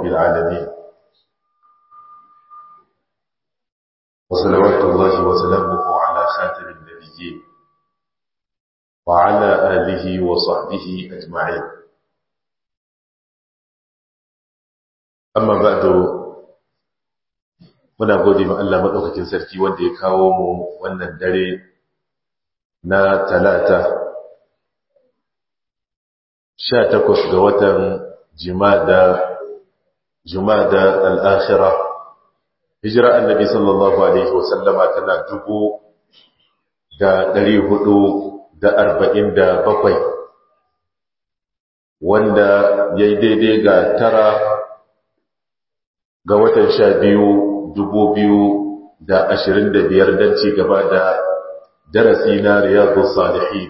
رب العالمين وصلوات الله وسلامه على خاتم النبيين وعلى آله وصحبه أجمعين amma ba da muna gode ma Allah maɗaukakin sarki wanda ya kawo mu wannan dare na talata sha takwas ga watan jimada jumada al'akhira hijira annabi sallallahu alaihi wasallama tana dubu da ɗari hudu da arba'in da bakwai wanda ya yi daidai ga tara ga watan sha biyu dubu biyu da ashirin da biyar don ci gaba da darasi na riyadu salihi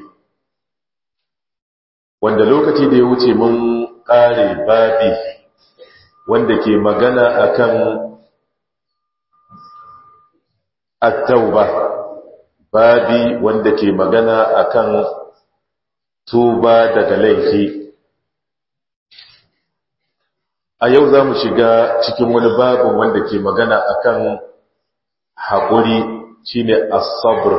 wanda lokaci da ya wuce mun ƙare babi wanda ke magana akan at-tauba babi wanda ke magana akan tuba daga laifi a yau za mu shiga cikin wani babin wanda ke magana akan haƙuri shine as-sabr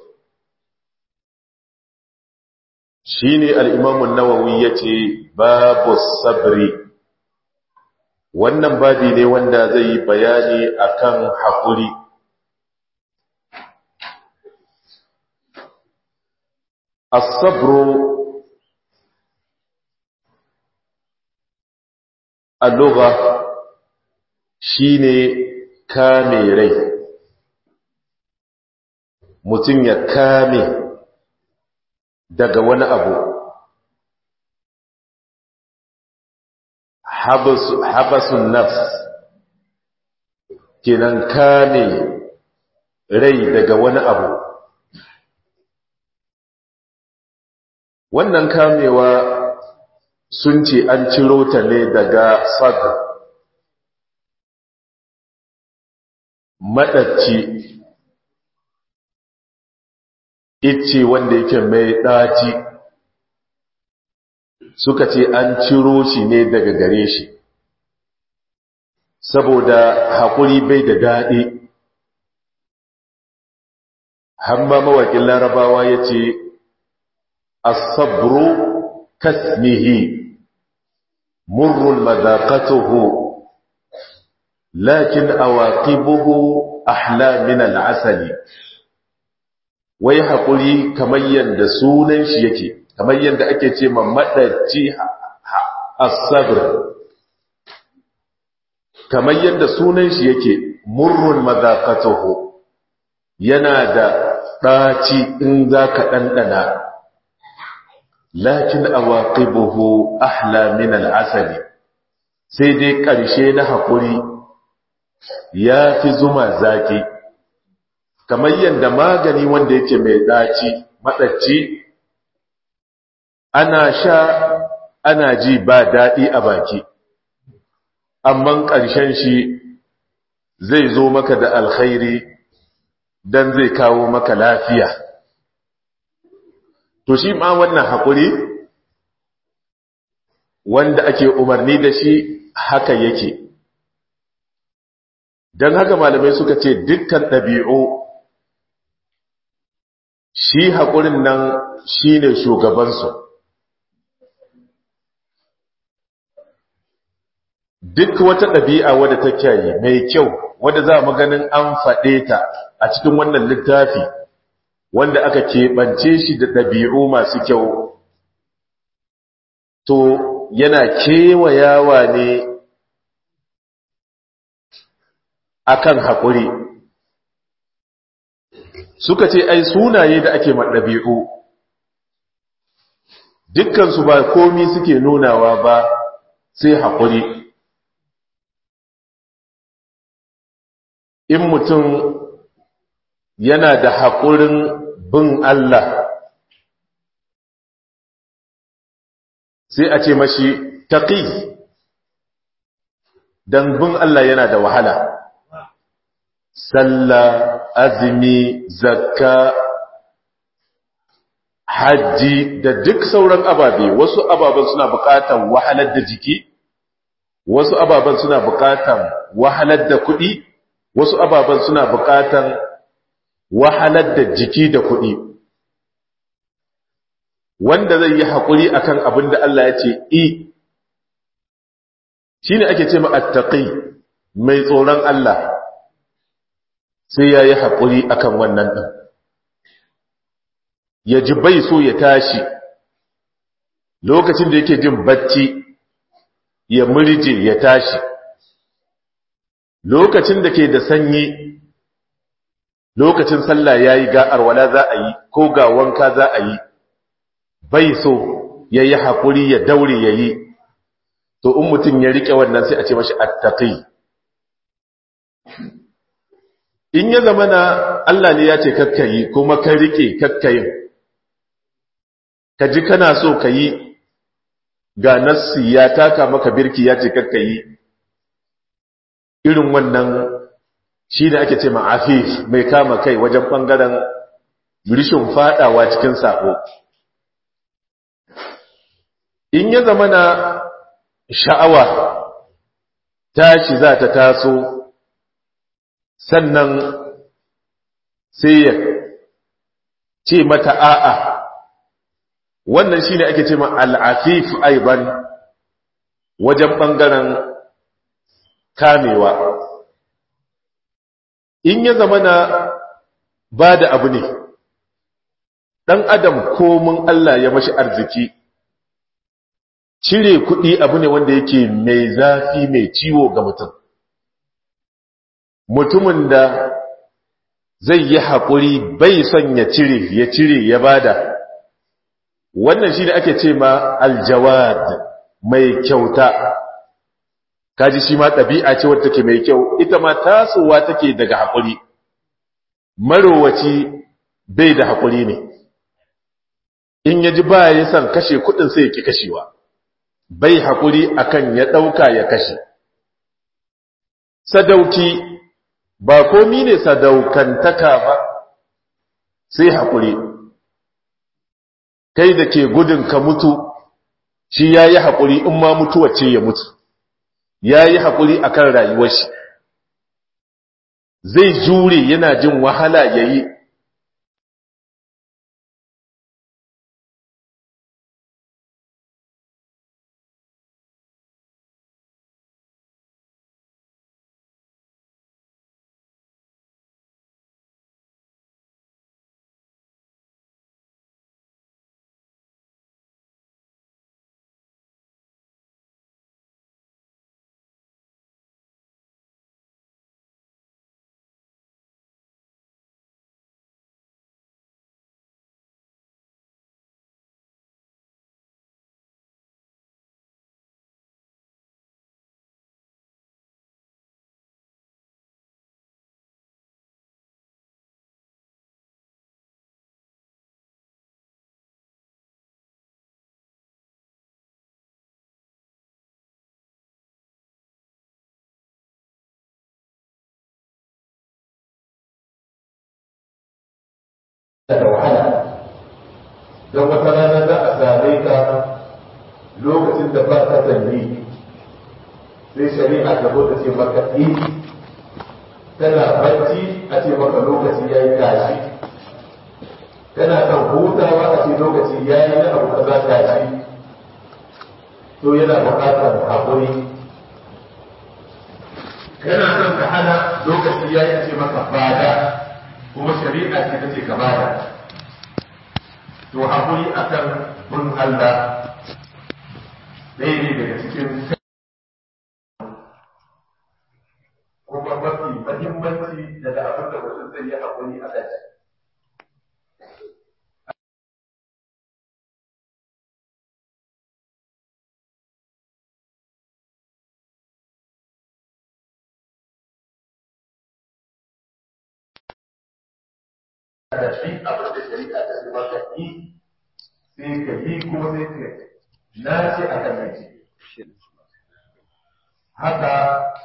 shine al-imam an-nawawi yace babu sabri wannan babi ne wanda zai yi bayani akan haƙuri as-sabru al-lugha shine kame rai mutum ya kame daga wani abu habasun nafs kenan kame rai daga wani abu wannan kamewa sun ce an ciro ta ne daga sadr maɗaci ice wanda yake mai ɗaci suka ce an ciro shi ne daga gare shi saboda haƙuri bai da daɗi hamma mawaƙin larabawa ya ce asabru kasmihi murrun mazaƙatuhu lakin awaqibuhu ahla min al'asali wai haƙuri kamar yadda sunan shi yake kamar yadda ake ce ma maɗaci as-sabr kamar yadda sunan shi yake murrun madaqatuhu yana da ɗaci in zaka ɗanɗana lakin awaqibuhu ahla min al-asali sai dai ƙarshe na haƙuri ya fi zuma zaki kamar yadda magani wanda yake mai ɗaci maɗaci ana sha ana ji ba daɗi a baki amma ƙarshen shi zai zo maka da alkhairi don zai kawo maka lafiya to shi ma wannan haƙuri wanda ake umarni da shi haka yake don haka malamai suka ce dukkan ɗabi'u shi haƙurin nan shi ne shugabansu duk wata ɗabi'a wadda ta kyayi mai kyau wadda za mu ganin an faɗe ta a cikin wannan littafi wanda aka keɓance shi da ɗabi'u masu kyau to yana kewayawa ne akan haƙuri suka ce ai sunaye da ake maɗabi'u dukkansu ba komi suke nunawa ba sai haƙuri in mutum yana da haƙurin bin Allah sai a ce mashi taƙi don bin Allah yana da wahala sallah azumi zakka hajji da duk sauran ababe wasu ababen suna buƙatar wahalar da jiki wasu ababen suna buƙatan wahalar da kuɗi wasu ababen suna buƙatan wahalar da jiki da kuɗi wanda zai yi haƙuri akan abin da Allah ya ce i shi ne ake ce ma'attaƙi mai tsoron Allah sai ya yi haƙuri akan wannan ɗin ya ji bai so ya tashi lokacin da yake jin bacci ya murje ya tashi lokacin da ke da sanyi lokacin sallah ya yi ga arwala za a yi ko ga wanka za a yi bai so ya yi haƙuri ya daure ya yi to in mutum ya riƙe wannan sai a ce mashi attaƙi in ya zama na Allah ne ya ce kakkayi kuma ka riƙe kakkayin ka ji kana so ka yi ga nassi ya taka maka birki ya ce kakkayi irin wannan shi ne ake ce ma'afif mai kama kai wajen ɓangaren rishin faɗawa cikin saƙo in ya zama na sha'awa tashi za ta taso sannan sai ya ce mata a'a wannan shi ne ake ce ma al'afif aiban wajen ɓangaren kamewa in ya zama na ba da abu ne ɗan adam komin Allah ya mashi arziki cire kuɗi abu ne wanda yake mai zafi mai ciwo ga mutum mutumin da zai yi haƙuri bai son ya cire ya cire ya bada wannan shi da ake ce ma aljawad mai kyauta kaji shi ma ɗabi'a ce wadda take mai kyau ita ma tasowa take daga haƙuri marowaci bai da haƙuri ne in ya ji ba ya san kashe kuɗin sai ya ki kashewa bai haƙuri akan ya ɗauka ya kashe sadauki ba komi ne sadaukantaka ba sai haƙuri kai da ke gudun ka mutu shi ya yi haƙuri in ma mutuwa ce ya mutu ya yi haƙuri a kan rayuwar shi zai jure yana jin wahala ya yi da wahala don wata rana za a same ka lokacin da ba ka zanni sai shari'a ta zo ta ce maka yi kana bacci a ce maka lokaci ya yi tashi kana kan hutawa a ce lokaci ya yi na abu kaza tashi to yana buƙatar haƙuri kana son ka hana lokaci ya yi a ce maka bada kuma shari'a ce ta ce ka bada to haƙuri akan bin Allah ɗaya ne daga cikin kuma mafi mahimmanci daga abin da mutum zai yi haƙuri a kai da shi abin da shari'a ta ce maka yi sai ka yi kuma sai ka na ce a kan mai haka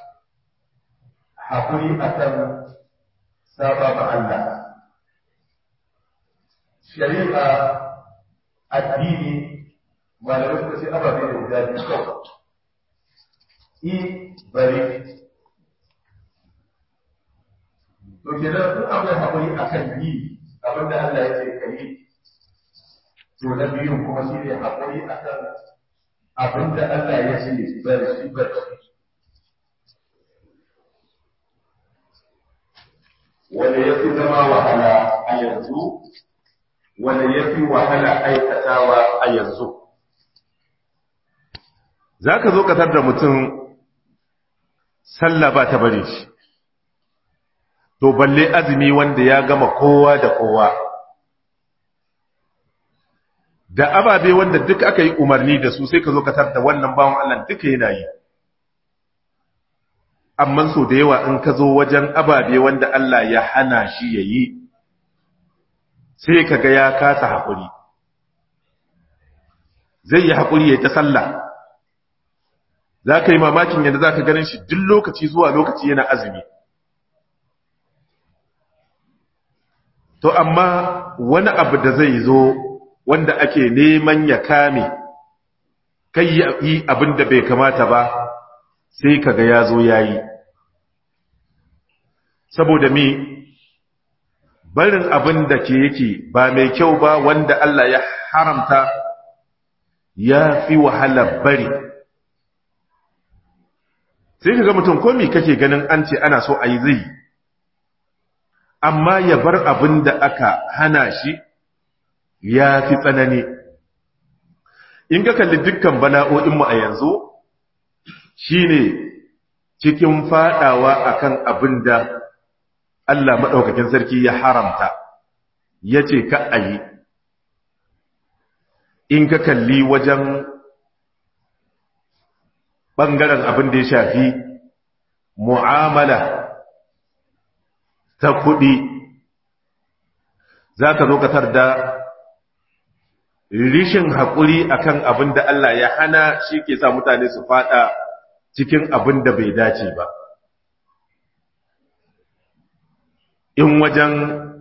haƙuri a kan saba ma Allah shari'a addini malamai suka ce ababe da guda biyu kawai i bari to kenan kun akwai haƙuri akan yi abinda Allah ya ce ka yi to na biyu kuma shi ne haƙuri akan abinda Allah ya ce bari shi bari wanda ya fi zama wahala a yanzu wanda ya fi wahala aikatawa a yanzu za ka zo katar da mutum sallah ba ta bari shi to balle azumi wanda ya gama kowa da kowa da ababe wanda duk aka yi umarni da su sai ka zo katar da wannan bawan Allah duka yana yi amma so da yawa in ka zo wajen ababe wanda Allah ya hana shi ya yi sai ka ga ya kasa haƙuri zai yi haƙuri ya ta sallah za ka yi mamakin yadda za ka ganin shi duk lokaci zuwa lokaci yana azumi to amma wani abu da zai zo wanda ake neman ya kame kai yi abin da bai kamata ba sai kaga ya zo ya yi saboda mi barin abin da ke yake ba mai kyau ba wanda Allah ya haramta ya fi wahalar bari sai ka ga mutum komi kake ganin an ce ana so a yi zai amma ya bar abin da aka hana shi ya fi tsanani in ka kalli dukkan bala'o'inmu a yanzu shi ne cikin fadawa akan abin da Allah maɗaukakin sarki ya haramta ya ce ka a yi in ka kalli wajen ɓangaren abin da ya shafi mu'amala ta kuɗi za ka zo katar da rishin haƙuri akan abin da Allah ya hana shi ke sa mutane su fada cikin abin da bai dace ba in wajen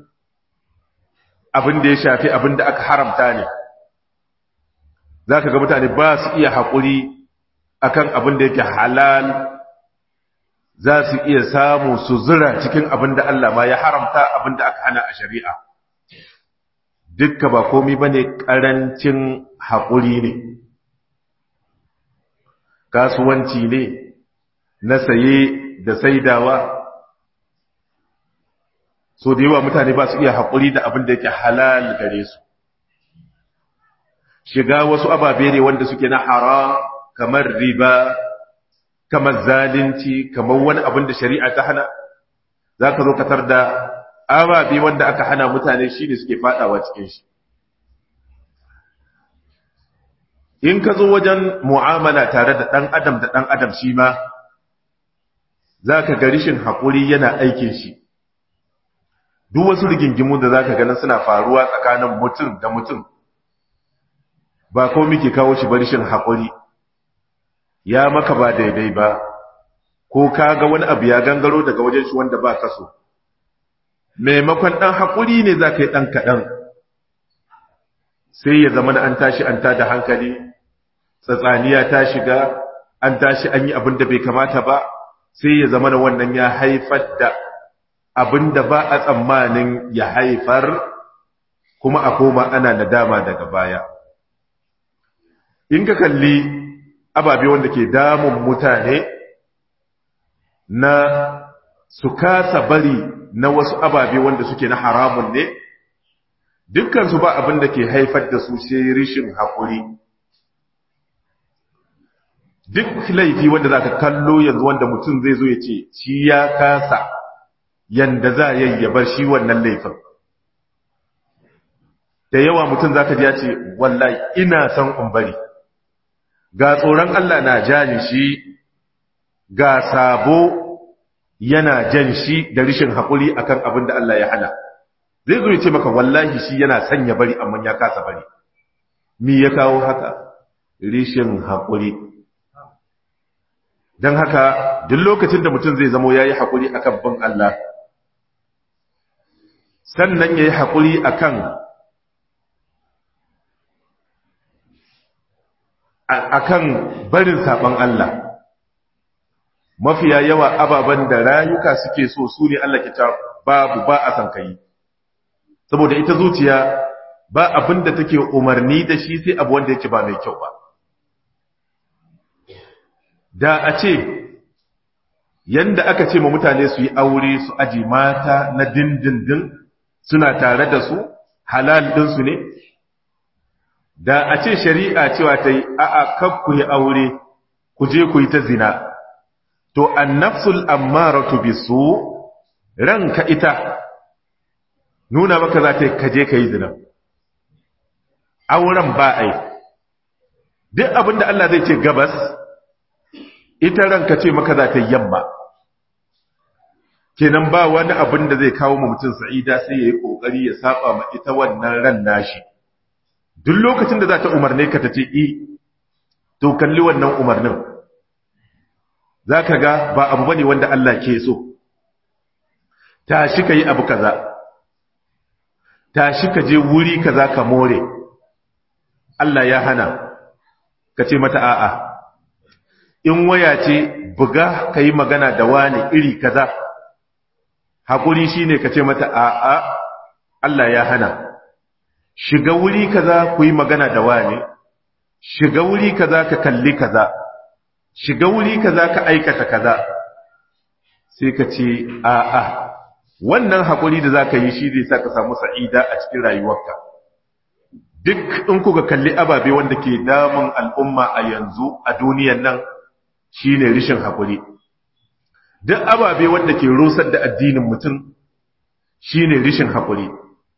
abin da ya shafi abin da aka haramta ne za ka ga mutane ba su iya haƙuri akan abin da yake halal za su iya samu su zura cikin abin da Allah ma ya haramta abin da aka hana a shari'a dukka ba komi ba ne ƙarancin haƙuri ne kasuwanci ne na saye da saidawa so da yawa mutane ba su iya haƙuri da abin da yake halal gare su shiga wasu ababe ne wanda suke na haram kamar riba kamar zalunci kamar wani abin da shari'a ta hana za ka zo katar da ababe wanda aka hana mutane shi ne suke fadawa cikin shi in ka zo wajen mu'amala tare da ɗan adam da ɗan adam shi ma za ka ga rishin haƙuri yana aikin shi duk wasu rigingimu da za ka ganin suna faruwa tsakanin mutum da mutum ba ko muke kawo shi ba rishin haƙuri ya maka ba daidai ba ko ka ga wani abu ya gangaro daga wajen shi wanda ba kaso maimakon ɗan haƙuri ne za ka yi ɗan kaɗan sai ya zama an tashi an tada hankali tsatsaniya ta shiga an tashi an yi abin da bai kamata ba sai ya zama wannan ya haifar da abin da ba a tsammanin ya haifar kuma a koma ana nadama daga baya in ka kalli ababe wanda ke damun mutane na su kasa bari na wasu ababe wanda suke na haramun ne dukkansu ba abin da ke haifar da su sai rishin haƙuri duk laifi wanda za ka kallo yanzu wanda mutum zai zo ya ce shi ya kasa yanda za a ya bar shi wannan laifin da yawa mutum za ka ji ya ce wallahi ina son in bari ga tsoron Allah na jani shi ga sabo yana jan shi da rishin haƙuri akan abin da Allah ya hana zai zo ya ce maka wallahi shi yana son ya bari amma ya kasa bari mi ya kawo haka rishin haƙuri don haka duk lokacin da mutum zai zamo ya yi haƙuri akan bin Allah sannan ya yi haƙuri akan akan barin saɓon Allah mafiya yawa ababen da rayuka suke so su ne Allah ke ta babu ba a san kai saboda ita zuciya ba abin da take umarni da shi sai abu wanda yake ba mai kyau ba da a ce yanda aka ce ma mutane su yi aure su aji mata na dindindin suna tare da su halal ɗinsu ne da a ce shari'a cewa ta yi a'a kan ku yi aure ku je ku yi ta zina to annafsul ammaratu bisu ranka ita nuna maka za ta yi kaje ka yi zina auren ba ai duk abinda Allah zai ce gabas ita ranka ce maka za ta yi yamma kenan ba wani abin da zai kawo mutum sa'ida sai ya yi ƙoƙari ya saba ma ita wannan ran nashi duk lokacin da za ta umarne ka ta ce i to kalli wannan umarnin za ka ga ba abu bane wanda Allah ke so tashi ka yi abu kaza tashi ka je wuri kaza ka more Allah ya hana ka ce mata a'a in waya ce buga ka yi magana da wani iri kaza haƙuri shi ne ka ce mata a'a Allah ya hana shiga wuri kaza ku yi magana da wani shiga wuri kaza ka kalli kaza shiga wuri kaza ka aikata kaza sai ka ce a'a wannan haƙuri da za ka yi shi zai sa ka samu sa'ida a cikin rayuwarka duk in kuka kalli ababe wanda ke damun al'umma a yanzu a duniyan nan shi ne rishin haƙuri duk ababe wanda ke rusar da addinin mutum shi ne rishin haƙuri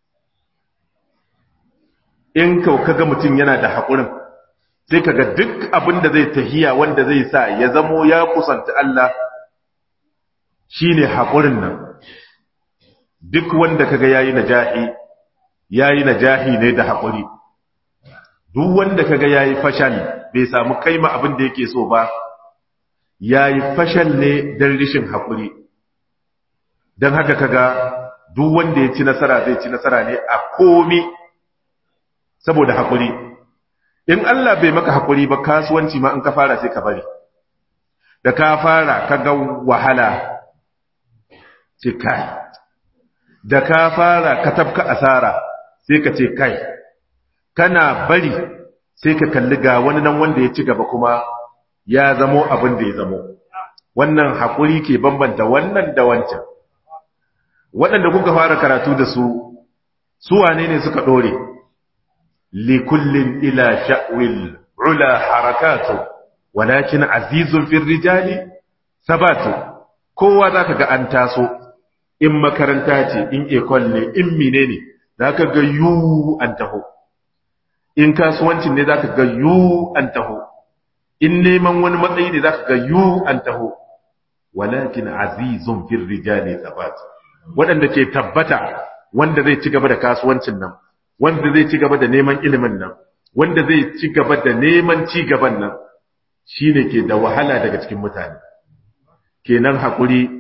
in kaga mutum yana da haƙurin sai kaga duk abin da zai tahiya wanda zai sa ya zamo ya kusanta Allah shi ne haƙurin nan duk wanda kaga yayi najahi yayi najahi ne da haƙuri duk wanda kaga yayi fashal bai samu kaima abin da yake so ba yayi fashal ne dan rishin haƙuri dan haka kaga duk wanda ya ci nasara zai ci nasara ne a komi saboda haƙuri in Allah bai maka haƙuri ba kasuwanci ma in ka fara sai ka bari da ka fara kaga wahala ce kai da ka fara ka tafka asara sai ka ce kai kana bari sai ka kalli ga wani nan wanda ya ci gaba kuma ya zamo abin da ya zamo wannan haƙuri ke bambanta wannan da wancan waɗanda kuka fara karatu da su su wane ne suka ɗore likullin ila sha'wil ula harakatu walakin azizun fil rijali sabatu kowa zaka ga an taso in makaranta ce in ekol ne in mine ne za ka ga yu an taho in kasuwancin ne za ka ga yu an taho in neman wani matsayi ne za ka ga yu an taho walakin azizun fil rijali sabat waɗanda ke tabbata wanda zai ci gaba da kasuwancin nan wanda zai ci gaba da neman ilimin nan wanda zai ci gaba da neman ci gaban nan shine ke da wahala daga cikin mutane kenan hakuri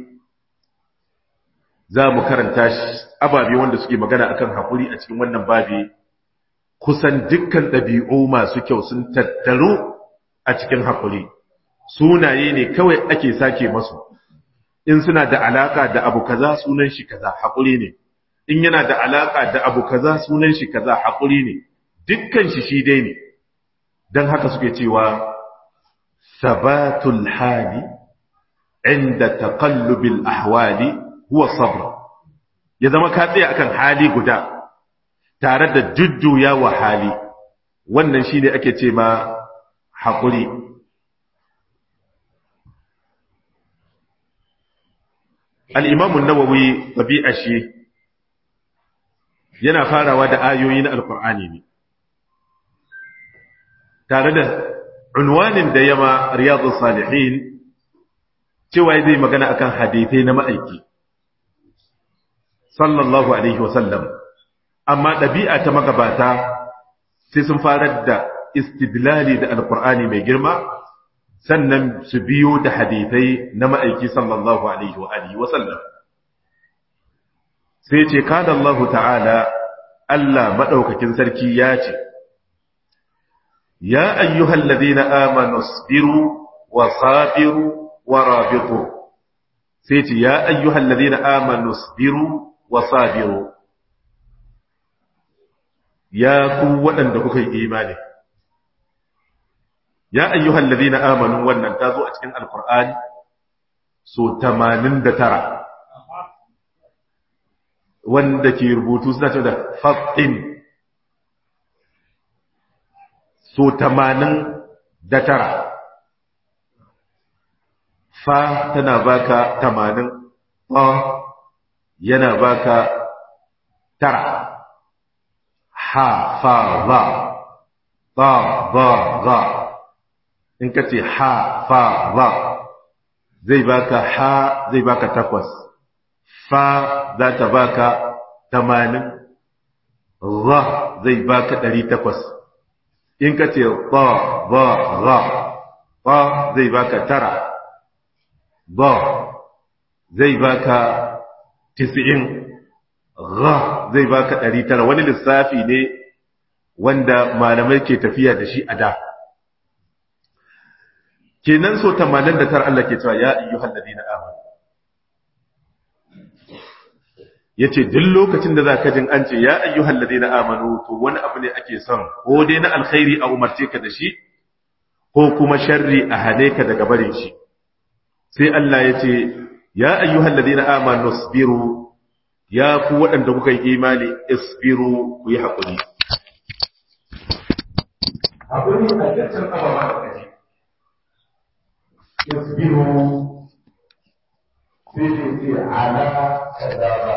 za mu karanta ababe wanda suke magana akan haƙuri a cikin wannan babi kusan dukkan ɗabi'u masu kyau sun tattaru a cikin haƙuri sunaye ne kawai ake sake masu in suna da alaka da abu kaza sunan shi kaza haƙuri ne in yana da alaka da abu kaza sunan shi kaza haƙuri ne dukkan shi shi dai ne don haka suke cewa sabatul hali inda taqallubil ahwali huwa sabr ya zama ka tsaya akan hali guda tare da jujjuya wa hali wannan shine ake ce ma haƙuri al-imam an-nawawi tabi'a shi yana farawa da ayoyi na alqur'ani ne tare da unwanin da yama riyadus salihin cewa zai magana akan hadithai na ma'aiki sallallahu alaihi wasallam amma ɗabi'a ta magabata sai sun farar da istidlali da alkur'ani mai girma sannan su biyo da hadithai na ma'aiki sallallahu alaihi wa alihi wasallam sai ce kada Allah ta'ala Allah maɗaukakin sarki ya ce ya ayyuhal ladina amanu sabiru wa sabiru wa rabitu sai ce ya ayyuhal ladina amanu sabiru wa sabiru ya ku waɗanda kuka yi imani ya ayyuhal ladina amanu wannan ta zo a cikin alqur'ani so 89 wanda ke rubutu suna cewa da fatin so 89 fa tana baka 80 ta yana baka tara ha fa za ta za za in ka ce ha fa za zai baka ha zai baka takwas fa za ta baka tamanin za zai baka ɗari takwas in ka ce ba ba za ba zai baka tara ba zai baka tis'in ra zai baka ɗari tara wani lissafi ne wanda malamai ke tafiya da shi a da kenan so 89 Allah ke cewa ya ayyuhal ladina amanu yace duk lokacin da zaka jin an ce ya ayyuhal ladina amanu to wani abu ne ake son ko dai na alkhairi a umarce ka da shi ko kuma sharri a hane ka daga barin shi sai Allah yace ya ayyuhal ladina amanu isbiru ya ku waɗanda kuka yi imani isbiru ku yi haƙuri haƙuri a dukkan ababa da kaji isbiru sai ce ce ala kaza ba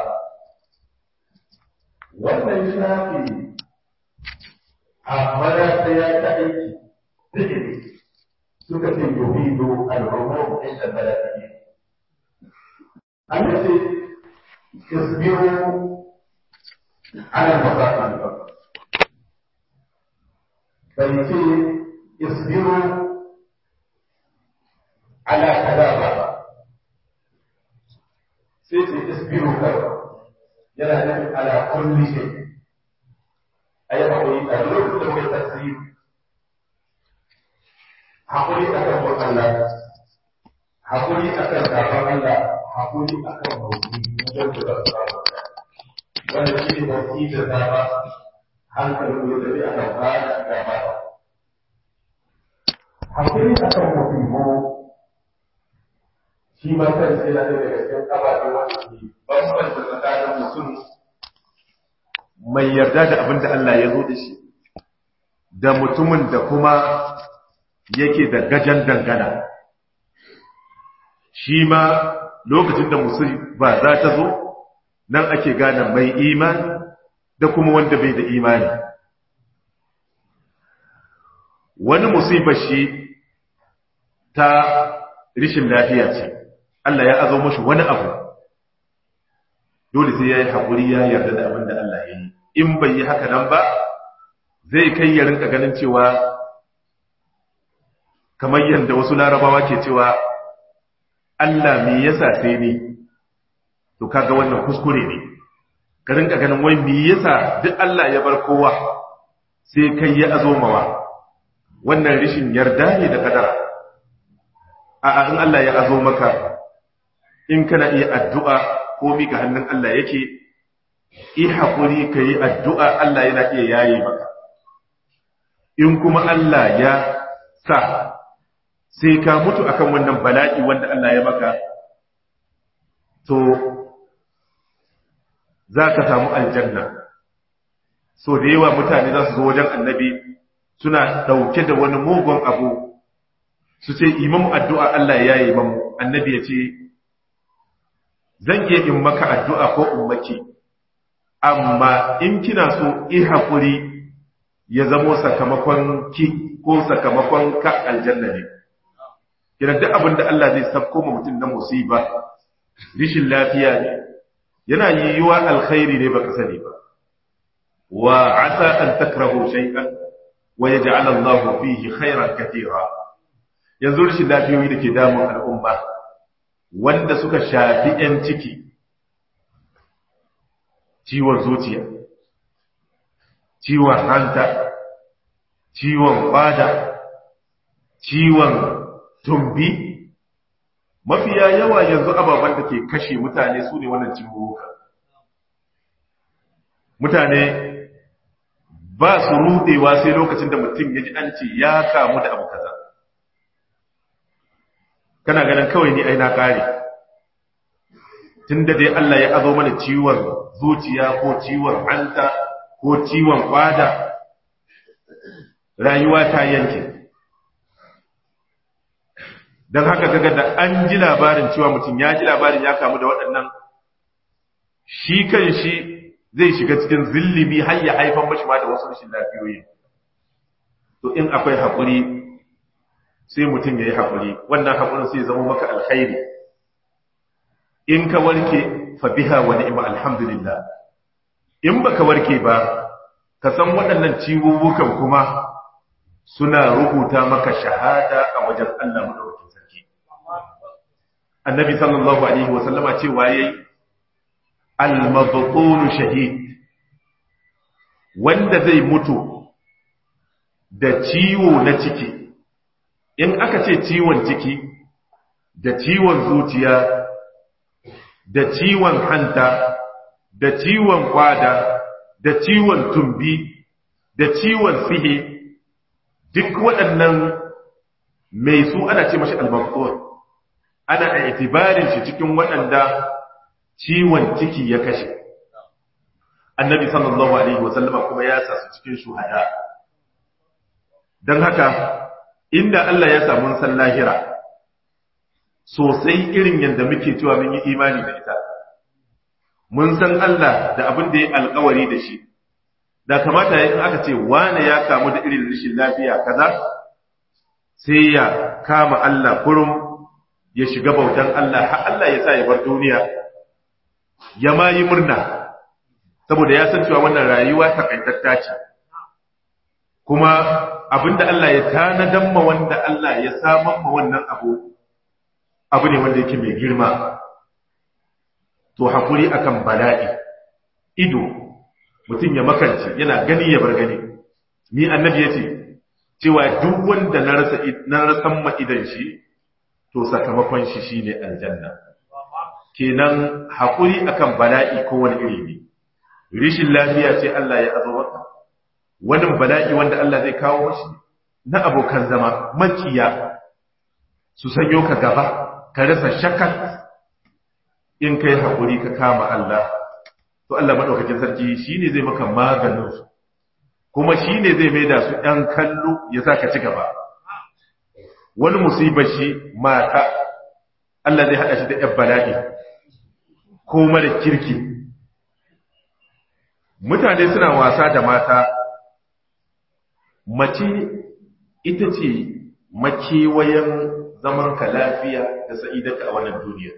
wannan shafi a mara ta ya ta aiki zikiri suka ce yuhidu al-umum inda baladi an ce isbiru ala masaqil bai ce isbiru ala kaza ba sai ce isbiru kaza yana nufin ala kulli shay ayi hakuri a lokacin da mai tasiri hakuri akan bin Allah hakuri akan sabon Allah hakuri akan mawuyi wajen da za su samu wanda shi ne mawuyi da dama hankalin ya tafi akan fara shiga mata hakuri akan mutum shi ma kansa yana da daga cikin ababe wanda ke bambanta tsakanin mutum mai yarda da abin da Allah ya zo da shi da mutumin da kuma yake da gajan dangana shi ma lokacin da ba za ta zo nan ake gane mai imani da kuma wanda bai da imani wani musibar shi ta rishin lafiya ce Allah ya azo mashi wani abu dole sai ya yi haƙuri ya yarda da abin da Allah ya yi in bai yi haka nan ba zai kai ya rinka ganin cewa kamar yadda wasu larabawa ke cewa Allah me yasa sai ni to kaga wannan kuskure ne ka rinka ganin wai me yasa duk Allah ya bar kowa sai kai ya azomawa wannan rishin yarda ne da kadara a'a in Allah ya azo maka in kana iya addu'a ko mika hannun Allah yake yi haƙuri ka yi addu'a Allah yana iya yaye maka in kuma Allah ya sa sai ka mutu akan wannan bala'i wanda Allah ya maka to za ka samu aljanna so da yawa mutane za su zo wajen annabi suna ɗauke da wani mugun abu su ce imamu addu'a Allah ya yi mamu annabi ya ce zan iya in maka addu'a ko in maki amma in kina so i haƙuri ya zamo sakamakon ki ko sakamakon ka aljanna ne kina duk abin da Allah zai sabko ma mutum na musiba rishin lafiya ne yana yiwuwa alkhairi ne baka sani ba wa asa an takrahu shay'an wa yaj'al Allahu fihi khairan katira yanzu rishin lafiyoyi da ke damun al'umma wanda suka shafi ‘yan ciki, ciwon zuciya, ciwon hanta, ciwon fada, ciwon tumbi, mafiya yawa yanzu ababen da ke kashe mutane su ne wannan ciwuka mutane ba su rudewa sai lokacin da mutum ya ji an ce ya kamu da abu kaza kana ganin kawai ni ai na kare tunda dai Allah ya azo mana ciwon zuciya ko ciwon hanta ko ciwon kwada rayuwa ta yanke don haka kaga da an ji labarin cewa mutum ya ji labarin ya kamu da waɗannan shi kan shi zai shiga cikin zillimi har ya haifan mashi ma da wasu rashin lafiyoyi to in akwai haƙuri sai mutum ya yi haƙuri wannan haƙurin sai zama maka alkhairi in ka warke fa biha wa ni'ma alhamdulillah in baka warke ba ka san waɗannan ciwuwukan kuma suna rubuta maka shahada a wajen Allah madaukakin sarki annabi sallallahu alaihi wa sallama cewa yayi al-mabtun shahid wanda zai mutu da ciwo na ciki in aka ce ciwon ciki da ciwon zuciya da ciwon hanta da ciwon kwada da ciwon tumbi da ciwon sihe duk waɗannan mai su ana ce mashi almafkur ana a itibarin shi cikin waɗanda ciwon ciki ya kashe annabi sallallahu alaihi wasallama kuma ya sa su cikin shuhada don haka inda Allah ya samu san lahira sosai irin yadda muke cewa mun yi imani da ita mun san Allah da abin da ya alkawari da shi da kamata ya in aka ce wane ya kamu da irin rashin lafiya kaza sai ya kama Allah kurum ya shiga bautan Allah har Allah ya sa ya bar duniya ya ma yi murna saboda ya san cewa wannan rayuwa takaitatta ce kuma abinda Allah ya tanadan ma wanda Allah ya saman ma wannan abu abu ne wanda yake mai girma to hakuri akan bala'i ido mutum ya makance yana gani ya bar gani ni annabi yace cewa duk wanda na rasa na rasan ma idan shi to sakamakon shi shine aljanna kenan hakuri akan bala'i ko wani iri ne rishin lafiya ce Allah ya azo maka wani bala'i wanda Allah zai kawo mashi na abokan zama makiya su sanyo ka gaba ka rasa shakat in kai haƙuri ka kama Allah to Allah maɗaukakin sarki shi ne zai maka maganin su kuma shi ne zai maida su ɗan kallo ya sa ka ci gaba wani musibar shi mata Allah zai haɗa shi da ‘yan bala'i ko mara kirki mutane suna wasa da mata mace ita ce makewayen zaman ka lafiya da sa'idaka a wannan duniya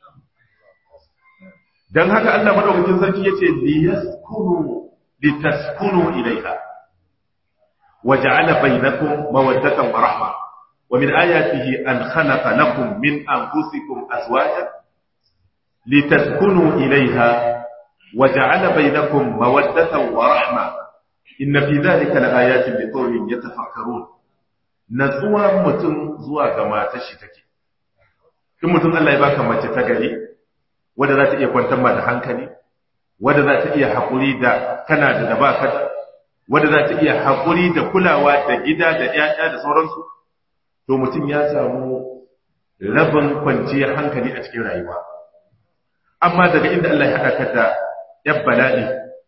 don haka Allah madaukakin sarki yace liyaskunu litaskunu ilaiha waja'ala bainakum mawaddatan wa rahma wa min ayatihi an khalaqa lakum min anfusikum azwajan litaskunu ilaiha waja'ala bainakum mawaddatan wa rahma inna fi dhalika laayatin liqawmin yatafakkarun natsuwa mutum zuwa ga matar shi take in mutum Allah ya baka mace ta gari wadda za ta iya kwantar ma da hankali wadda za ta iya haƙuri da kana da da baka da wadda za ta iya haƙuri da kulawa da gida da ƴaƴa da sauransu to mutum ya samu rabin kwanciyar hankali a cikin rayuwa amma daga inda Allah ya haɗa ka da ƴan bala'i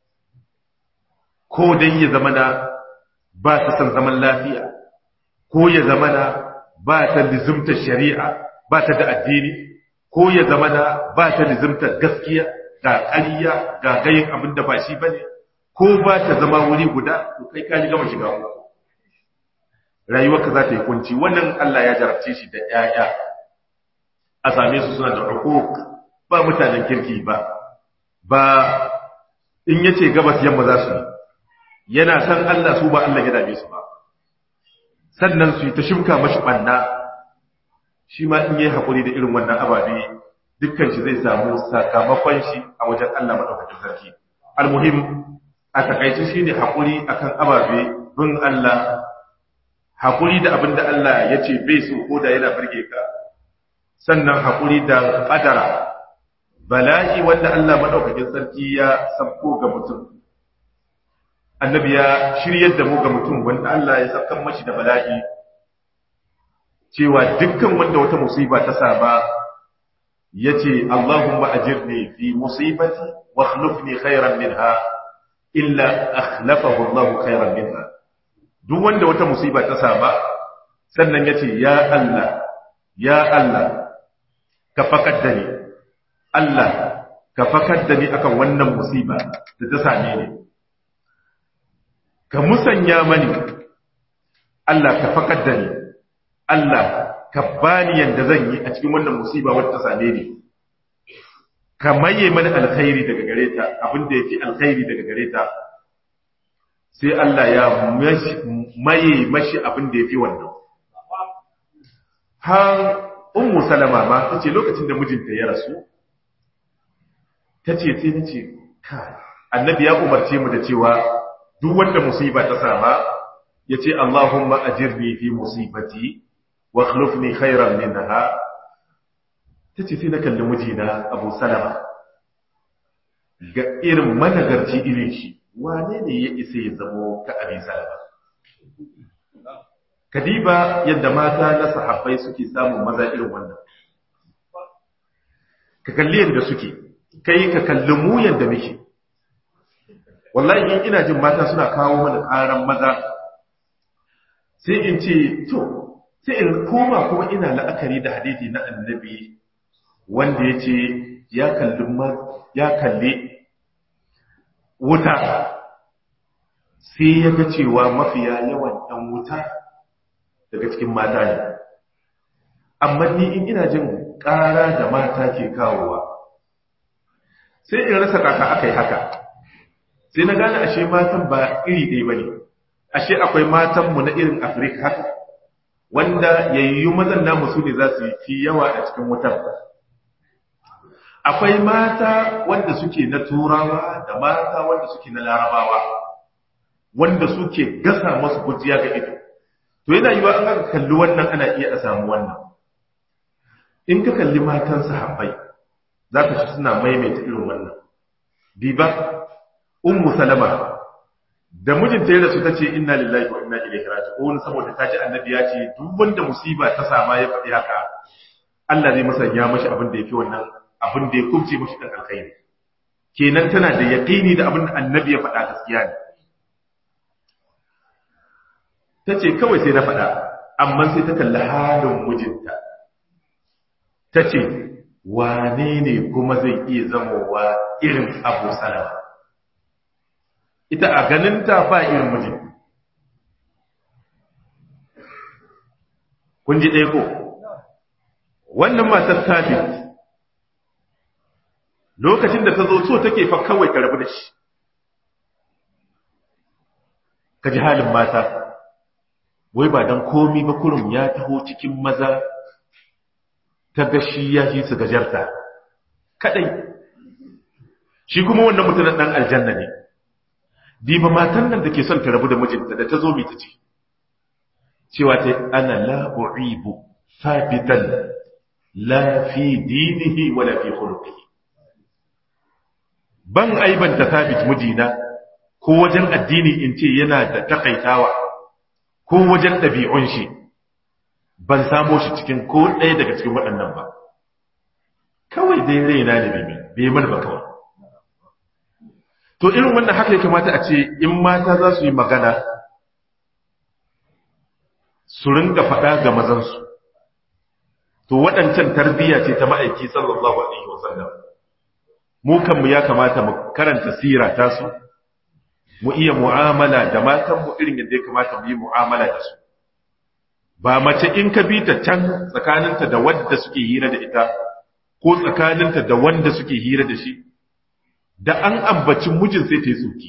ko dan ya zama na ba ta san zaman lafiya ko ya zama na ba ta lizumta shari'a ba ta da addini ko ya zama na ba ta lizumta gaskiya ga ƙarya ga gayin abin da ba shi bane ko ba ta zama wuri guda to kai ka ji gama shiga uku rayuwarka za ta yi kunci wannan Allah ya jarabce shi da ƴaƴa a same su suna da hukuk ba mutanen kirki ba ba in yace gabas yamma za su yi yana san Allah su ba Allah ya dame su ba sannan su yi ta shimka mashi banna shi ma in yi haƙuri da irin wannan ababe dukkan shi zai samu sakamakon shi a wajen Allah maɗaukakin sarki almuhim a takaice shi ne haƙuri akan ababe bin Allah haƙuri da abin da Allah ya ce bai so ko da yana birge ka sannan haƙuri da ƙadara bala'i wanda Allah maɗaukakin sarki ya sabko ga mutum annabi ya shiryar da mu ga mutum wanda Allah ya sabkan mashi da bala'i cewa dukkan wanda wata musiba ta saba ya ce Allahumma ajirni fi musibati wa akhlifni khairan minha illa akhlafahu Allah khairan minha duk wanda wata musiba ta saba sannan ya ce ya Allah ya Allah ka fakar da ni Allah ka fakar da ni akan wannan musiba da ta same ni ka musanya mani Allah ka fakar da ni Allah ka bani yanda zan yi a cikin wannan musiba wadda ta same ni ka maye mani alkhairi daga gare ta abin da yake alkhairi daga gare ta sai Allah ya maye mashi abin da yake wannan har ummu salama ma tace lokacin da mijinta ya rasu tace sai nace kai annabi ya umarce mu da cewa duk wanda musiba ta sama yace Allahumma ajirni fi musibati wa akhlifni khairan minha tace sai na kalli mijina Abu Salama ga irin managarci irin shi wane ne ya isa ya zamo ka Abi Salama kadiba yadda mata na sahabbai suke samun maza irin wannan ka kalli yadda suke kai ka kalli mu yadda muke wallahi in ina jin mata suna kawo mana karan maza sai in ce to sai in koma kuma ina la'akari da hadisi na annabi wanda ya ce ya kalli ya kalli wuta sai ya ga cewa mafiya yawan ɗan wuta daga cikin mata ne amma ni in ina jin ƙara da mata ke kawowa sai in rasa kaka aka yi haka sai na gane ashe matan ba iri ɗaya ba ne ashe akwai matanmu na irin afirka haka wanda yayyu mazan namu su ne za su fi yawa a cikin wutar akwai mata wanda suke na turawa da mata wanda suke na larabawa wanda suke gasa masu kujiya ga ido to yana yiwa an aka kalli wannan ana iya a samu wannan in ka kalli matan sahabbai za ka shi suna maimaita irin wannan diba ummu salama da mijinta ya rasu ta ce inna lillahi wa inna ilaihi raji'un saboda ta ji annabi ya ce duk wanda musiba ta sama ya faɗi haka Allah zai musanya mashi abin da yake wannan abin da ya kubce mashi dan alkhairi kenan tana da yaqini da abin da annabi ya faɗa gaskiya ne ta ce kawai sai na faɗa amma sai ta kalli halin mijinta ta ce wane ne kuma zai iya zamowa irin abu salama ita a ganinta ba irin mijin kun ji ɗaya ko wannan matar sabit lokacin da ta zo so take fa kawai ka rabu da shi ka ji halin mata wai ba don komi ba kurum ya taho cikin maza ta gashi ya fi su gajarta kadai shi kuma wannan mutumin dan aljanna ne diba matan nan da ke son ta rabu da mijinta da ta zo mai ta ce cewa ta ana la u'ibu sabitan la fi dinihi wala fi khuluqihi ban aibanta sabit mijina ko wajen addini in ce yana da takaitawa ko wajen ɗabi'un shi ban samo shi cikin ko ɗaya daga cikin waɗannan ba kawai dai raina ne bai bai mana ba kawai to irin wannan haka ya kamata a ce in mata za su yi magana su ringa faɗa ga mazansu to waɗancan tarbiyya ce ta ma'aiki sallallahu alaihi wasallam mu kanmu ya kamata mu karanta sira ta su mu iya mu'amala da matanmu irin yadda ya kamata mu yi mu'amala da su ba mace in ka bi ta can tsakaninta da wadda suke hira da ita ko tsakaninta da wanda suke hira da shi da an ambaci mijin sai ta yi tsoki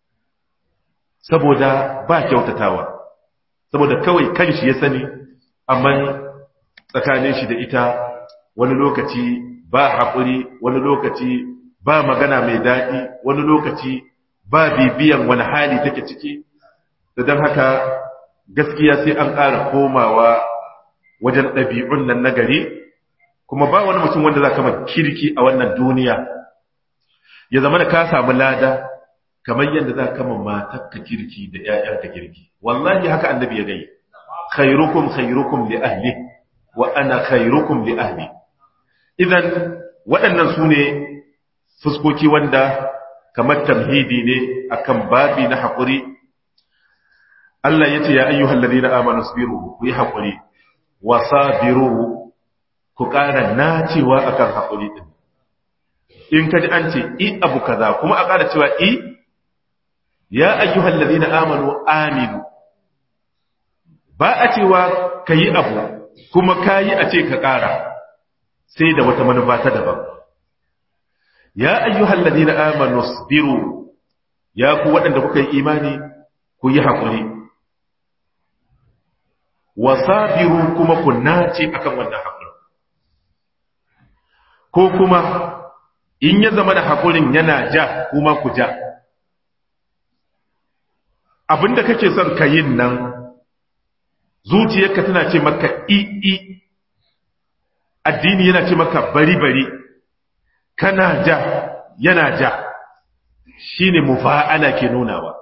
saboda ba kyautatawa saboda kawai kanshi ya sani amma tsakanin shi da ita wani lokaci ba haƙuri wani lokaci ba magana mai daɗi wani lokaci ba bibiyan wani hali take ciki da don haka gaskiya sai an ƙara komawa wajen ɗabi'un nan nagari kuma ba wani mutum wanda za ka kirki a wannan duniya ya zama da ka samu lada kamar yadda za ka matakka kirki da ‘ya'yanka kirki wallahi haka annabi ya gai khairukum khairukum li ahli wa ana khairukum li ahli idan waɗannan su ne fuskoki wanda kamar tamhidi ne akan babi na haƙuri Allah ya ce ya ayyuhal ladina amanu sabiru ku yi haƙuri wa sabiru ku ƙara nacewa akan haƙuri din in kaji an ce i abu kaza kuma a ƙara cewa i ya ayyuhal ladina amanu aminu ba a cewa kayi abu kuma kayi a ce ka ƙara sai da wata manufa ta daban ya ayyuhal ladina amanu sabiru ya ku waɗanda kuka yi imani ku yi haƙuri wasabiru kuma ku nace akan wannan haƙuri ko kuma in ya zama da haƙurin yana ja kuma ku ja abinda kake son ka yin nan zuciyarka tana ce maka i i addini yana ce maka bari bari kana ja yana ja shine mufa'ala ke nunawa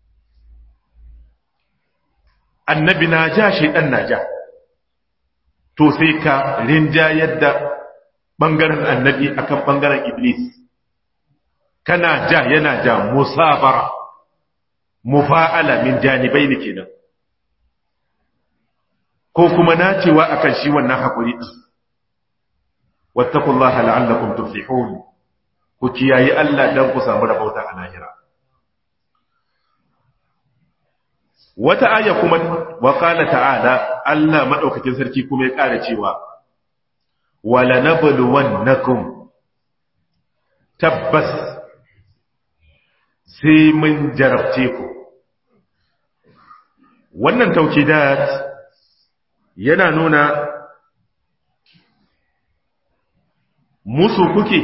annabi na ja shaidan na ja to sai ka rinja yadda bangaren annabi akan bangaren iblis kana ja yana ja musabara mufa'ala min janibai ne kenan ko kuma nacewa akan shi wannan hakuri din wattaqullaha la'allakum tuflihun ku kiyayi Allah dan ku samu rabauta a lahira wata aya kuma wa qala ta'ala Allah madaukakin sarki kuma ya ƙara cewa wala nabluwannakum tabbas sai mun jarabce ku wannan taukidat yana nuna musu kuke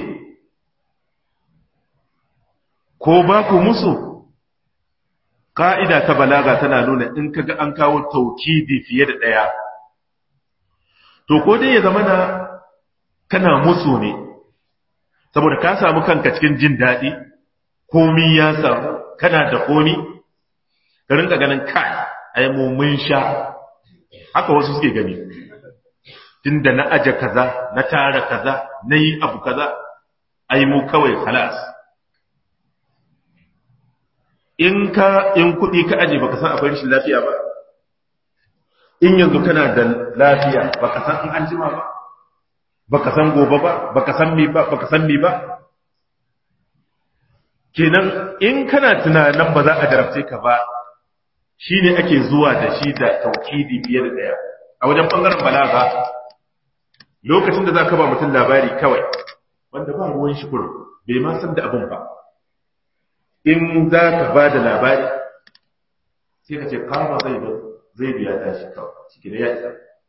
ko ba ku musu ƙa'ida ta balaga tana nuna in kaga an kawo taukidi fiye da ɗaya to ko dai ya zama na kana musu ne saboda ka samu kanka cikin jin daɗi komi ya samu kana da komi ka rinka ganin kai ai mu mun sha haka wasu suke gani tunda na aje kaza na tara kaza na yi abu kaza ai mu kawai halas in ka in kuɗi ka aje baka san akwai rashin lafiya ba in yanzu kana da lafiya baka san in an jima ba baka san gobe ba baka san me ba baka san me ba kenan in kana tunanin ba za a jarabce ka ba shine ake zuwa da shi da taukidi fiye da daya a wajen bangaren balaga lokacin da za ka ba mutum labari kawai wanda ba ruwan shi kurum bai ma san da abin ba in za ka ba da labari sai ka ce kama zai zai biya tashi kawai ciki da ya isa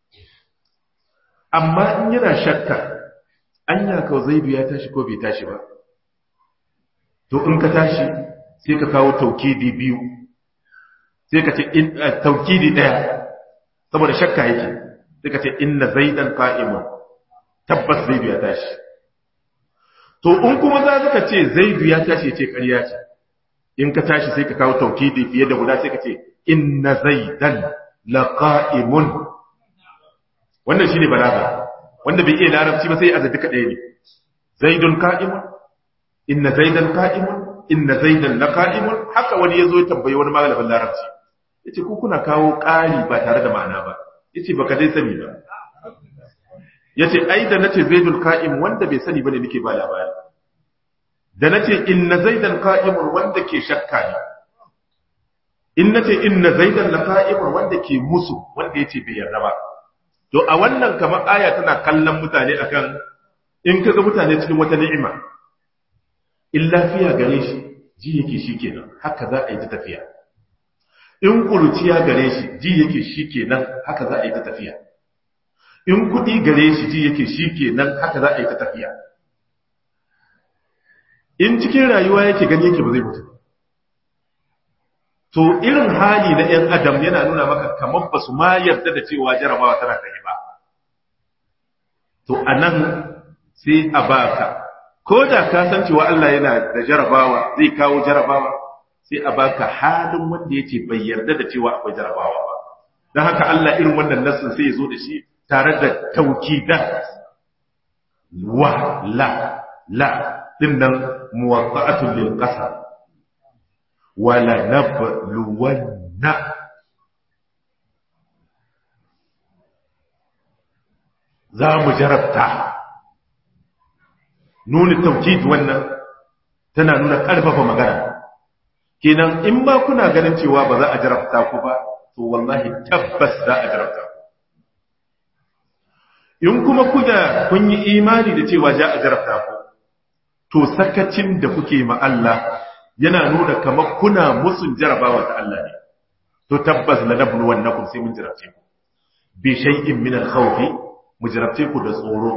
amma in yana shakka an ya kawo zai biya tashi ko bai tashi ba to in ka tashi sai ka kawo taukidi biyu sai ka ce taukidi ɗaya saboda shakka yake sai ka ce inna zaidan qa'imun tabbas zaidu ya tashi to in kuma za ka ce zaidu ya tashi ce ƙarya ce in ka tashi sai ka kawo taukidi fiye da guda sai ka ce inna zaidan laqa'imun wannan shine balaga wanda bai iya larabci ba sai a zabi kadai ne zaidun qa'imun inna zaidan qa'imun inna zaidan laqa'imun haka wani yazo ya tambayi wani malamin larabci yace ku kuna kawo ƙari ba tare da ma'ana ba yace baka dai sani ba yace ai da nace zaidul qa'im wanda bai sani bane nake ba labari da nace inna zaidan qa'imun wanda ke shakka ne in nace inna zaidan laqa'imun wanda ke musu wanda yace bai yarda ba to a wannan kamar aya tana kallon mutane akan in kaga mutane cikin wata ni'ima in lafiya gare shi ji yake shikenan haka za a yi ta tafiya in kuruciya gare shi ji yake shikenan haka za a yi ta tafiya in kuɗi gare shi ji yake shikenan haka za a yi ta tafiya in cikin rayuwa yake gani yake ba zai mutu to irin hali na ‘yan adam yana nuna maka kamar ba su ma yarda da cewa jarabawa tana kai ba to anan sai a baka ko da ka san cewa Allah yana da jarabawa zai kawo jarabawa sai a baka halin wanda yake bai yarda da cewa akwai jarabawa ba don haka Allah irin wannan nassin sai ya zo da shi tare da taukidat wa la la dinnan muwatta'atun lil qasam wala nabluwanna za mu jarabta nuna taukid wannan tana nuna ƙarfafa magana kenan in ba kuna ganin cewa ba za a jarabta ku ba to wallahi tabbas za a jarabta ku in kuma kuna kun yi imani da cewa za a jarabta ku to sakacin da kuke ma Allah yana nuna kamar kuna musun jarabawa ta Allah ne to tabbas la nablu wannakum sai mun jarabce ku bi shay'in min al-khawfi mu jarabce ku da tsoro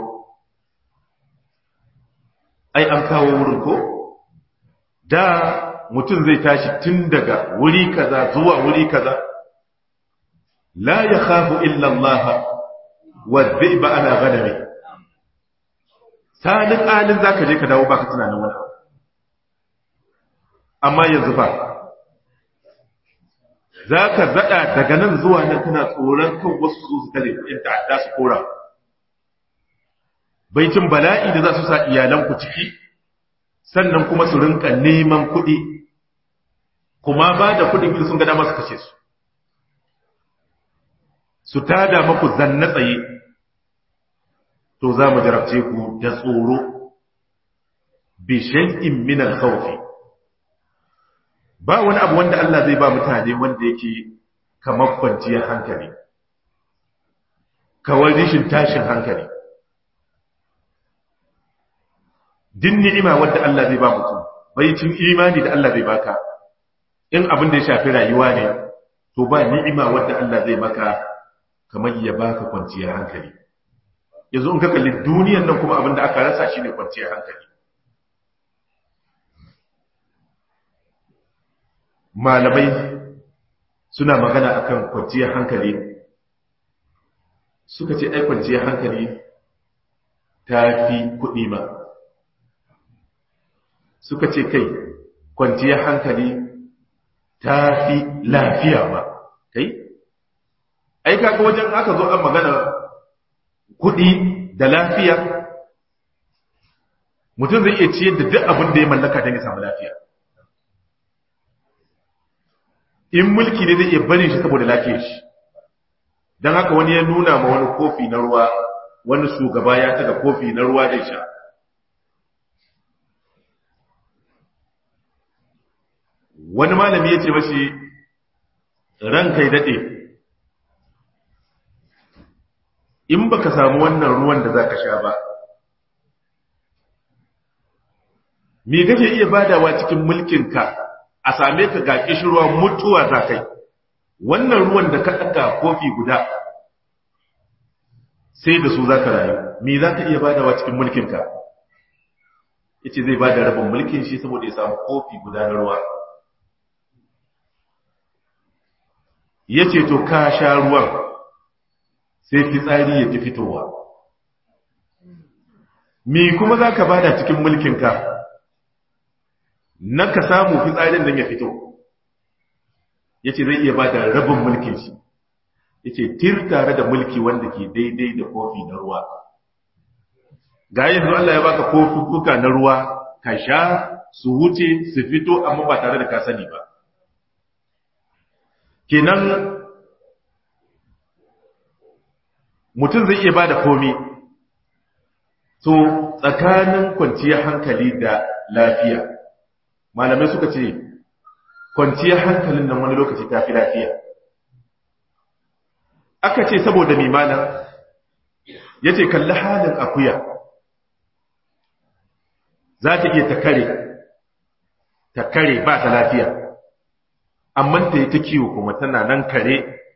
ai an kawo wurin ko da mutum zai tashi tun daga wuri kaza zuwa wuri kaza la yakhafu illa Allah wa dhi'ba ala ghanami salin alin zaka je ka dawo baka tunanin wani abu amma yanzu ba zaka zada daga nan zuwa nan kana tsoron kan wasu su su tare in ta'adda su kora baitin bala'i da za su sa iyalanku ciki sannan kuma su rinka neman kuɗi kuma ba da kuɗin sun ga dama su kashe su su tada maku zanna tsaye to za mu jarabce ku da tsoro bi shay'in min al-khawf ba wani abu wanda Allah zai ba mutane wanda yake kamar kwanciyar hankali kawai rishin tashin hankali din ni'ima wadda Allah zai ba mutum bai cin imani da Allah zai baka in abin da ya shafi rayuwa ne to ba ni'ima wadda Allah zai maka kamar ya baka kwanciyar hankali yanzu in ka kalli duniyar nan kuma abin da aka rasa shine kwanciyar hankali malamai suna magana akan kwanciyar hankali suka ce ai kwanciyar hankali ta fi kuɗi ma suka ce kai kwanciyar hankali ta fi lafiya ma kai ai kaga wajen aka zo an magana kuɗi da lafiya mutum zai iya ciyar da duk abin da ya mallaka don ya samu lafiya in mulki ne zai iya barin shi saboda lafiyar shi don haka wani ya nuna ma wani kofi na ruwa wani shugaba ya taga kofi na ruwa zai sha wani malami ya ce mashi ran kai daɗe in baka samu wannan ruwan da za ka sha ba me kake iya badawa cikin mulkinka a same ka ga kishirwa mutuwa za kai wannan ruwan da ka ɗaga kofi guda sai da su za ka rayu me za ka iya badawa cikin mulkinka ya ce zai ba da rabin mulkin shi saboda ya samu kofi guda na ruwa ya ce to ka sha ruwan sai fitsari ya ki fitowa me kuma za ka bada cikin mulkinka na ka samu fitsarin nan ya fito ya ce zai iya bada rabin mulkin shi ya ce tir tare da mulki wanda ke daidai da kofi na ruwa ga yanzu Allah ya baka kofi kuka na ruwa ka sha su wuce su fito amma ba tare da ka sani ba kenan mutum zai iya ba da komi to tsakanin kwanciyar hankali da lafiya malamai suka ce kwanciyar hankalin nan wani lokaci ta fi lafiya aka ce saboda mimanin ya ce kalli halin akuya za ta iya ta kare ta kare ba ta lafiya amma ta yi ta kiwo kuma tana nan kare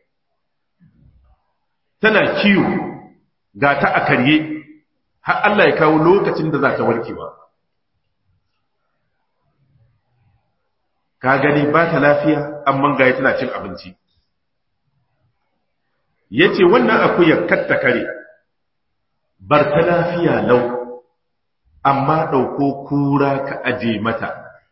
tana kiwo ga ta a karye har Allah ya kawo lokacin da za ta warkewa ka gani ba ta lafiya amma ga tana cin abinci ya ce wannan akuyar katta kare bar ta lafiya lau amma ɗauko kura ka aje mata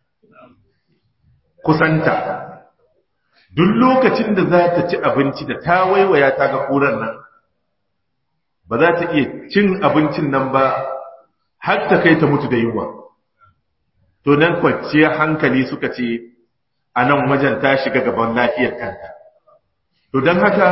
kusanta duk lokacin da za ta ci abinci da ta waiwaya ta ga kuran nan ba za ta iya cin abincin nan ba har ta kai ta mutu da yunwa to nan kwanciyar hankali suka ce a nan wajen ta shiga gaban lafiyar kanta to don haka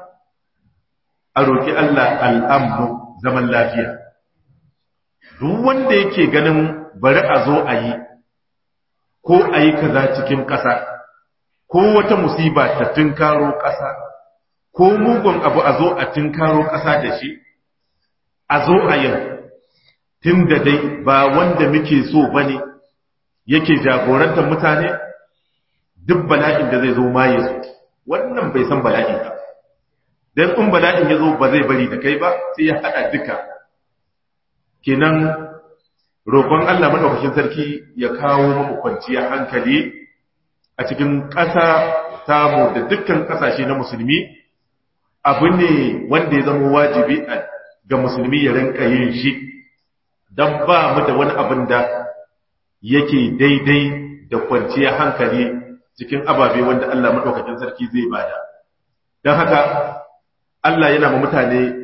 a roƙi Allah al'ammu zaman lafiya duk wanda yake ganin bari a zo a yi ko a yi kaza cikin ƙasa ko wata musiba ta tunkaro ƙasa ko mugun abu a zo a tunkaro ƙasa da shi a zo a yin tun da dai ba wanda muke so ba ne yake jagorantar mutane duk bala'in da zai zo ma ya zo wannan bai san bala'in ba don in bala'in ya zo ba zai bari da kai ba sai ya haɗa duka kenan roƙon Allah maɗaukakin sarki ya kawo mamu kwanciyar hankali a cikin ƙasa tamu da dukkan ƙasashe na musulmi abu ne wanda ya zama wajibi ga musulmi ya rinka yin shi don ba mu da wani abin da yake daidai da kwanciyar hankali cikin ababe wanda Allah maɗaukakin sarki zai bada don haka Allah yana ma mutane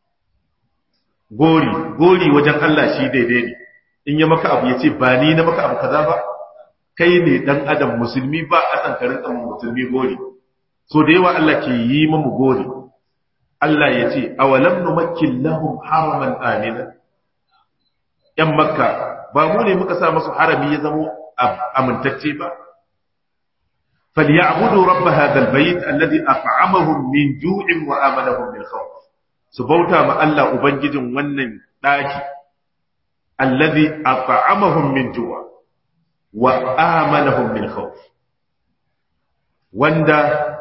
gori gori wajen Allah shi daidai ne in ya maka abu ya ce ba ni na maka abu kaza ba kai ne dan adam musulmi ba a san karin dan musulmi gori so da yawa Allah ke yi mu gori Allah ya ce awalam numakkin lahum haraman amina yan makka ba mu ne muka sa musu harami ya zamo amintacce ba فليعبدوا رب هذا البيت الذي أطعمهم من جوع وآمنهم من خوف سبوتا ما الله أبنجد ونن داكي الذي أطعمهم من جوع وآمنهم من خوف وندا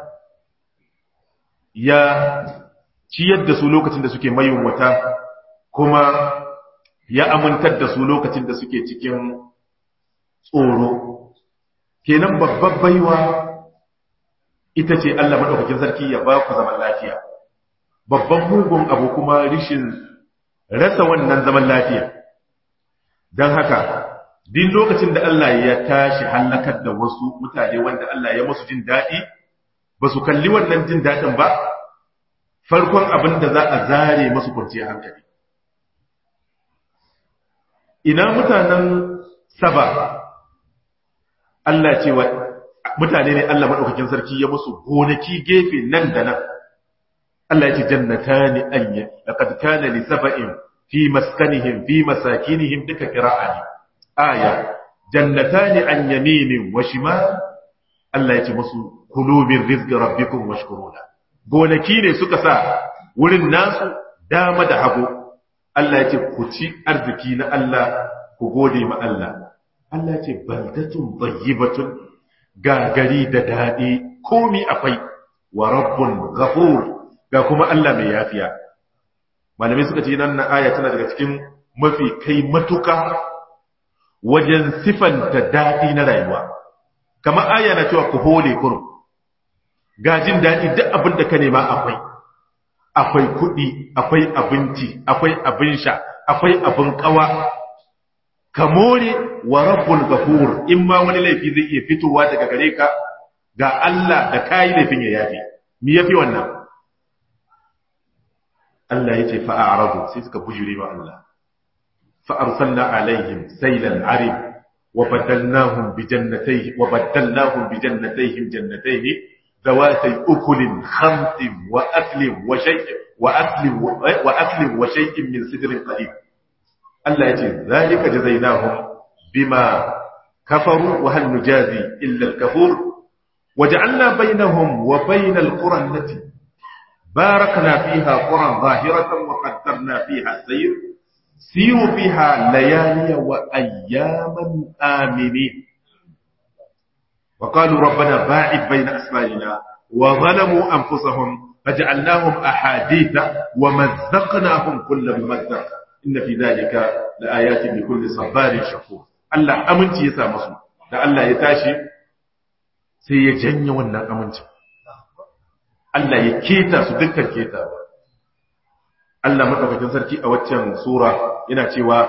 يا ciyar da su lokacin da suke mayunwata kuma ya amintar da su lokacin da suke cikin tsoro kenan babbar baiwa ita ce Allah maɗaukakin sarki ya ba ku zaman lafiya babban mugun abu kuma rishin rasa wannan zaman lafiya don haka din lokacin da Allah ya tashi hallakar da wasu mutane wanda Allah ya musu jin daɗi ba su kalli wannan jin daɗin ba farkon abin da za a zare masu kwanciyar hankali ina mutanen saba Allah ce wa mutane ne Allah maɗaukakin sarki ya musu gonaki gefe nan da nan Allah ya ce jannatani anya laqad kana li sab'in fi maskanihim fi masakinihim duka qira'ani aya jannatani an yaminin wa shimal Allah ya ce musu kulu min rizqi rabbikum washkuruna gonaki ne suka sa wurin nasu dama da hagu Allah ya ce ku ci arziki na Allah ku gode ma Allah Allah ya ce baldatun tayyibatun gagari da dadi komi akwai wa rabbun ghafur ga kuma Allah mai yafiya malamai suka ce nan aya tana daga cikin mafi kai matuka wajen sifanta dadi na rayuwa kamar aya na cewa ku hole kurum gajin daɗi duk abin da ka nema akwai akwai kuɗi akwai abinci akwai abin sha akwai abin ƙawa ka more wa rabbul ghafur in ma wani laifi zai iya fitowa daga gare ka ga Allah da kai laifin ya yafi me yafi wannan Allah yace fa a'radu sai suka bujure wa Allah fa arsalna alaihim saylan arib wa badalnahum bi jannatayhim wa badalnahum bi jannatayhim jannatayhim ذواتي أكل خمط وأكل وشيء وأكل وأكل وشيء من سدر قليل الله يجي ذلك جزيناهم بما كفروا وهل نجازي إلا الكفور وجعلنا بينهم وبين القرى التي باركنا فيها قرى ظاهرة وقدرنا فيها السير سيروا فيها ليالي وأياما آمنين وقالوا ربنا باعد بين أسفارنا وظلموا أنفسهم فجعلناهم أحاديث ومزقناهم كل ممزق إن في ذلك لآيات لكل صبار شكور Allah aminci ya sa musu da Allah ya tashi sai ya janye wannan amincin Allah ya keta su dukkan keta Allah madaukakin sarki a waccan sura yana cewa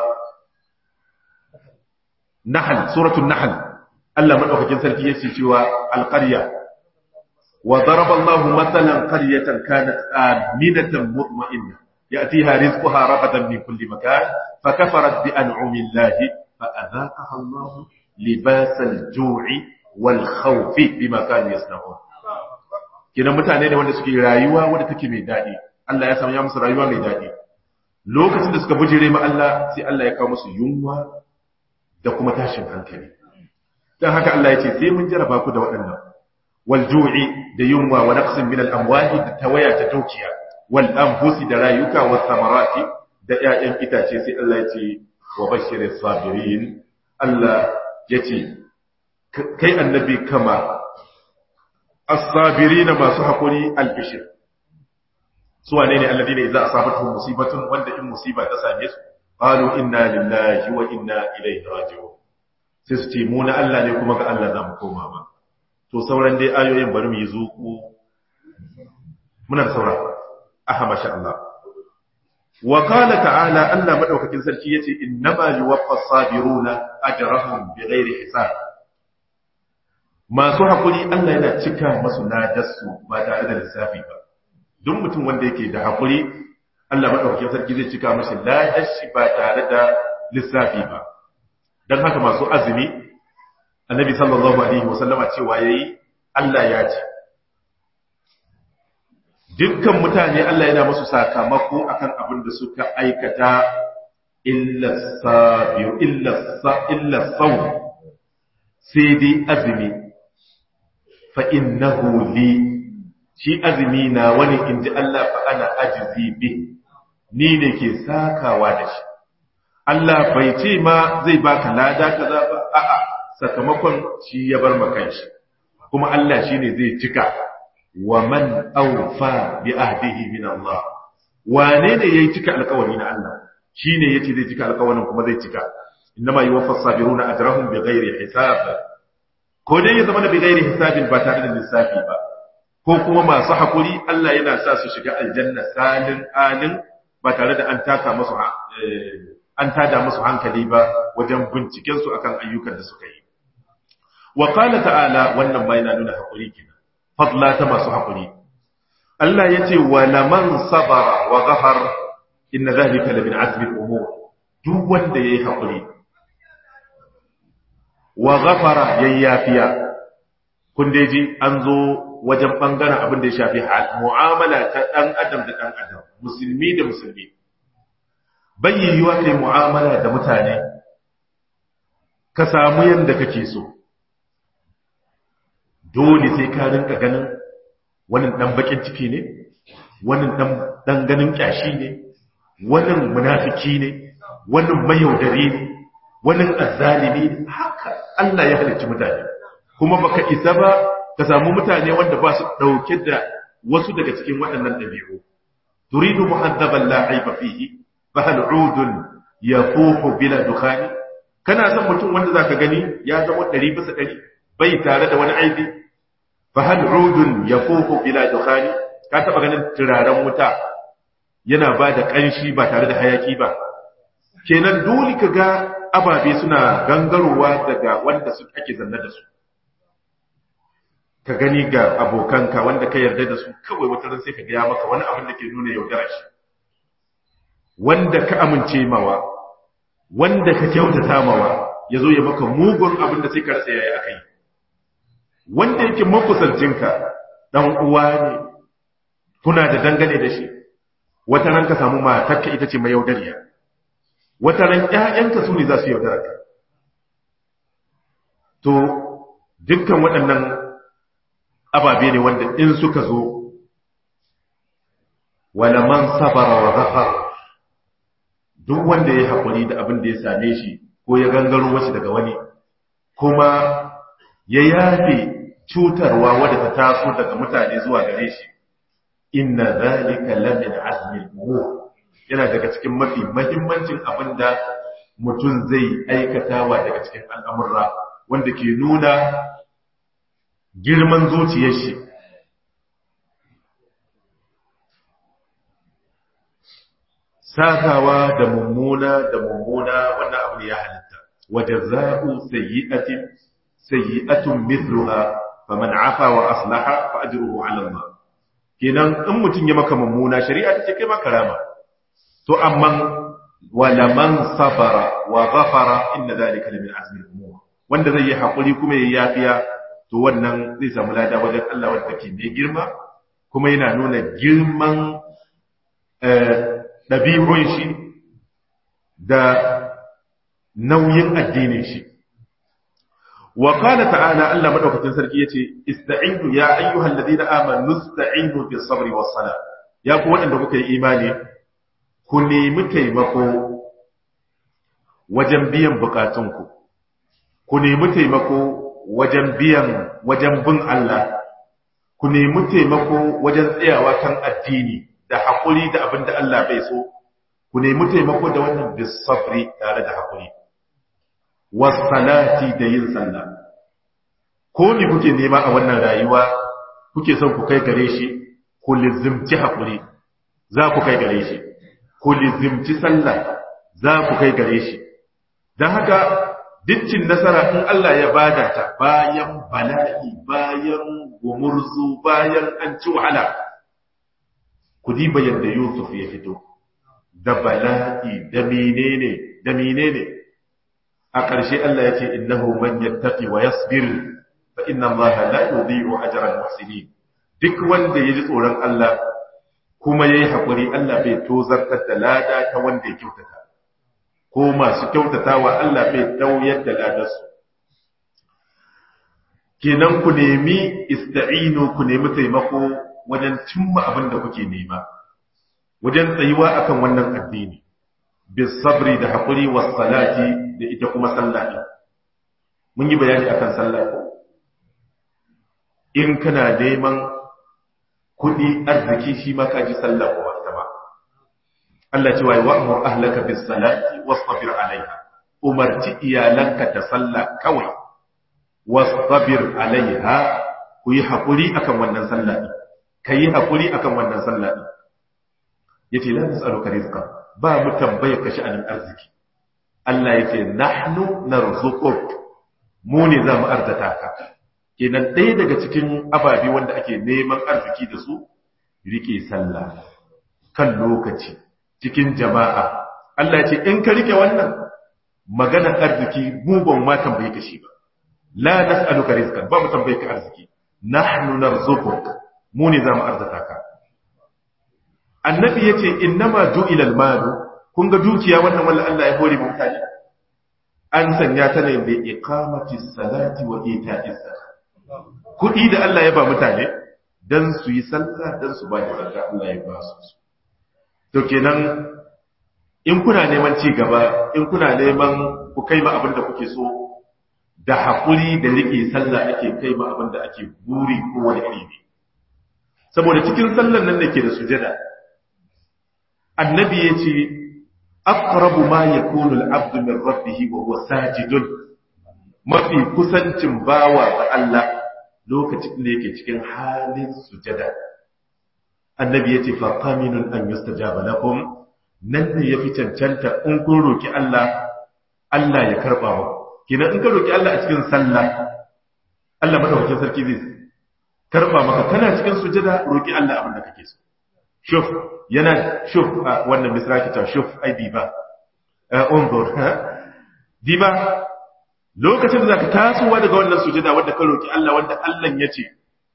Nahl suratul Nahl Allah madaukakin sarki yace cewa alqarya wa daraba Allahu mathalan qaryatan kanat aminatan mutma'innah ya'tiha rizquha ragadan min kulli makan fakafarat bi an'ami Allah fa'adhaqaha Allah libasal ju'i wal khawfi bima kanu yasna'un kinan mutane ne wanda suke rayuwa wanda take mai dadi Allah ya sanya musu rayuwa mai dadi lokacin da suka bujire ma Allah sai Allah ya kawo musu yunwa da kuma tashin hankali dan haka Allah ya ce sai mun jaraba ku da waɗannan wal ju'i da yunwa wa naqsin min al amwali da tawaya ta dukiya wal anfusi da rayuka wa samarati da ƴaƴan itace sai Allah ya ce wa bashiris sabirin Allah ya ce kai annabi kama as-sabirina masu hakuri al-bishir su wane ne alladina idza asabatuhum musibatun wanda in musiba ta same su qalu inna lillahi wa inna ilaihi raji'un sai su ce mu na Allah ne kuma ga Allah za mu koma ba to sauran dai ayoyin bari mu yi zuku muna da saura aha masha Allah wa qala ta'ala Allah madaukakin sarki yace innama yuwaffa as-sabiruna ajrahum bighairi hisab masu hakuri Allah yana cika masu ladarsu ba tare da lissafi ba duk mutum wanda yake da hakuri Allah madaukakin sarki zai cika mashi ladar shi ba tare da lissafi ba dan haka masu azumi annabi sallallahu alaihi wasallama cewa yayi Allah ya ce dukkan mutane Allah yana musu sakamako akan abin da suka aikata illa sabir illa sa illa saw sai dai azumi fa innahu li shi azumi na wani inji Allah fa ana ajizi bi ni ne ke sakawa da shi Allah bai ce ma zai baka lada kaza ba a'a sakamakon shi ya bar maka shi kuma Allah shine zai cika wa man awfa bi ahdihi min Allah wane ne yayi cika alƙawari na Allah shine yace zai cika alƙawarin kuma zai cika innama yuwaffas sabiruna ajrahum bighairi hisab ko dai ya zama da bighairi hisabin ba tare da lissafi ba ko kuma masu hakuri Allah yana sa su shiga aljanna salin alin ba tare da an taka musu an tada musu hankali ba wajen binciken su akan ayyukan da suka yi wa qala ta'ala wannan ma yana nuna hakuri kenan fadla ta masu hakuri Allah yace wa laman sabara wa ghafar inna dhalika la min azmi al-umur duk wanda yayi hakuri wa ghafara yayyafiya kun dai ji an zo wajen bangaren abin da ya shafi mu'amala ta dan adam da dan adam musulmi da musulmi bai yiwuwa kai mu'amala da mutane ka samu yanda kake so dole sai ka rinka ganin wannan dan bakin ciki ne wannan dan dan ganin kyashi ne wannan munafiki ne wannan mayaudari ne wannan azzalimi ne haka Allah ya halicci mutane kuma baka isa ba ka samu mutane wanda ba su dauke da wasu daga cikin waɗannan dabi'u turidu muhaddaban la aiba fihi fa hal udun yafuhu bila dukhani kana son mutum wanda zaka gani ya zama 100 bisa 100 bai tare da wani aibi fahal udun yafuhu bila dukhani ka taba ganin turaren wuta yana ba da kanshi ba tare da hayaki ba kenan dole ka ga ababe suna gangarowa daga wanda su ake zanna da su ka gani ga abokanka wanda ka yarda da su kawai wata ran sai ka ga ya maka wani abin da ke nuna yaudara shi wanda ka amince mawa wanda ka kyautata mawa ya zo ya maka mugun abin da sai ka rasa yayi akai wanda yake makusancinka dan uwa ne kuna da dangane da shi wata ran ka samu matarka ita ce mai yaudariya wata ran ƴaƴanka su ne za su yaudara ka to dukkan waɗannan ababe ne wanda in suka zo wala man sabara wa ghafar duk wanda ya haƙuri da abin da ya same shi ko ya gangaro wasu daga wani kuma ya yafe cutarwa wadda ta taso daga mutane zuwa gare shi inna zalika lamin azmi al yana daga cikin mafi mahimmancin abin da mutum zai aikatawa daga cikin al'amurra wanda ke nuna girman zuciyar shi sakawa da mummuna da mummuna wannan abu ne ya halitta wajaza'u sayyi'atin sayyi'atun mithluha faman afa wa aslaha fa ajruhu 'ala Allah kenan in mutun ya maka mummuna shari'a ta ce kai maka rama to amma wala man sabara wa ghafara inna dhalika lamin azmi al-umur wanda zai yi hakuri kuma yayi yafiya to wannan zai samu lada wajen Allah wanda take mai girma kuma yana nuna girman ɗabi'un shi da nauyin addinin shi wa qala ta'ala Allah madaukakin sarki yace ista'inu ya ayyuhal ladina amanu ista'inu bis sabri was sala ya ku waɗanda kuka yi imani ku nemi taimako wajen biyan bukatunku ku nemi taimako wajen biyan wajen bin Allah ku nemi taimako wajen tsayawa kan addini da haƙuri da abin da Allah bai so ku nemi taimako da wannan bisafri tare da haƙuri wasalati da yin sallah ko ni kuke nema a wannan rayuwa kuke son ku kai gare shi ku lizimci haƙuri za ku kai gare shi ku lizimci sallah za ku kai gare shi don haka dukkin nasara in Allah ya bada ta bayan bala'i bayan gumurzu bayan an ci wahala ku diba yadda Yusuf ya fito da bala'i da menene da menene a ƙarshe Allah ya ce innahu man yattaqi wa yasbir fa inna Allah la yudhi'u ajra al-muhsinin duk wanda ya ji tsoron Allah kuma yayi hakuri Allah bai tozartar da lada ta wanda ya kyautata ko masu kyautatawa Allah bai dauyar da ladarsu kenan ku nemi ista'inu ku nemi taimako wajen cimma abin da kuke nema wajen tsayuwa akan wannan addini bis sabri da hakuri was salati da ita kuma sallah mun yi bayani akan sallah ko in kana neman kudi arziki shi ma ka ji sallah ko ita ma Allah ce wa wa'mur ahlaka bis salati wastabir alaiha umarci iyalanka da sallah kawai wastabir alaiha ku yi hakuri akan wannan sallah din ka yi haƙuri a kan wannan sallah ɗin ya ce lan tsaruka rizka ba mu tambayar ka sha'anin arziki Allah ya ce nahnu narzuquk mu ne za mu arzata ka kenan ɗaya daga cikin ababe wanda ake neman arziki da su rike sallah kan lokaci cikin jama'a Allah ya ce in ka rike wannan maganar arziki mu ban ma tambaye ka shi ba la nas'aluka rizqan ba mu tambaye ka arziki nahnu narzuquk mu ne za mu arzata ka annabi ya ce innama ju'ilal malu kun ga dukiya wannan wanda Allah ya hore mutane an sanya ta ne da iqamati salati wa ita'iz zakat kudi da Allah ya ba mutane dan su yi sallah dan su ba da zakka Allah ya ba su to kenan in kuna neman ci gaba in kuna neman ku kai ma abin da kuke so da hakuri da rike sallah ake kai ma abin da ake buri ko wani iri ne saboda cikin sallan nan da ke da sujada annabi ya ce aqrabu ma yakunu al-abdu min rabbih wa huwa sajidun mafi kusancin bawa ga Allah lokacin da yake cikin halin sujada annabi ya ce fa qaminun an yustajaba lakum nan ne yafi cancanta in kun roki Allah Allah ya karba mu kina in ka roki Allah a cikin sallah Allah madaukakin sarki zai karba maka kana cikin sujada roki Allah abin da kake so shuf yana shuf wannan misraki ta shuf ai diba unzur diba lokacin da zaka tasowa daga wannan sujada wanda ka roki Allah wanda Allah ya ce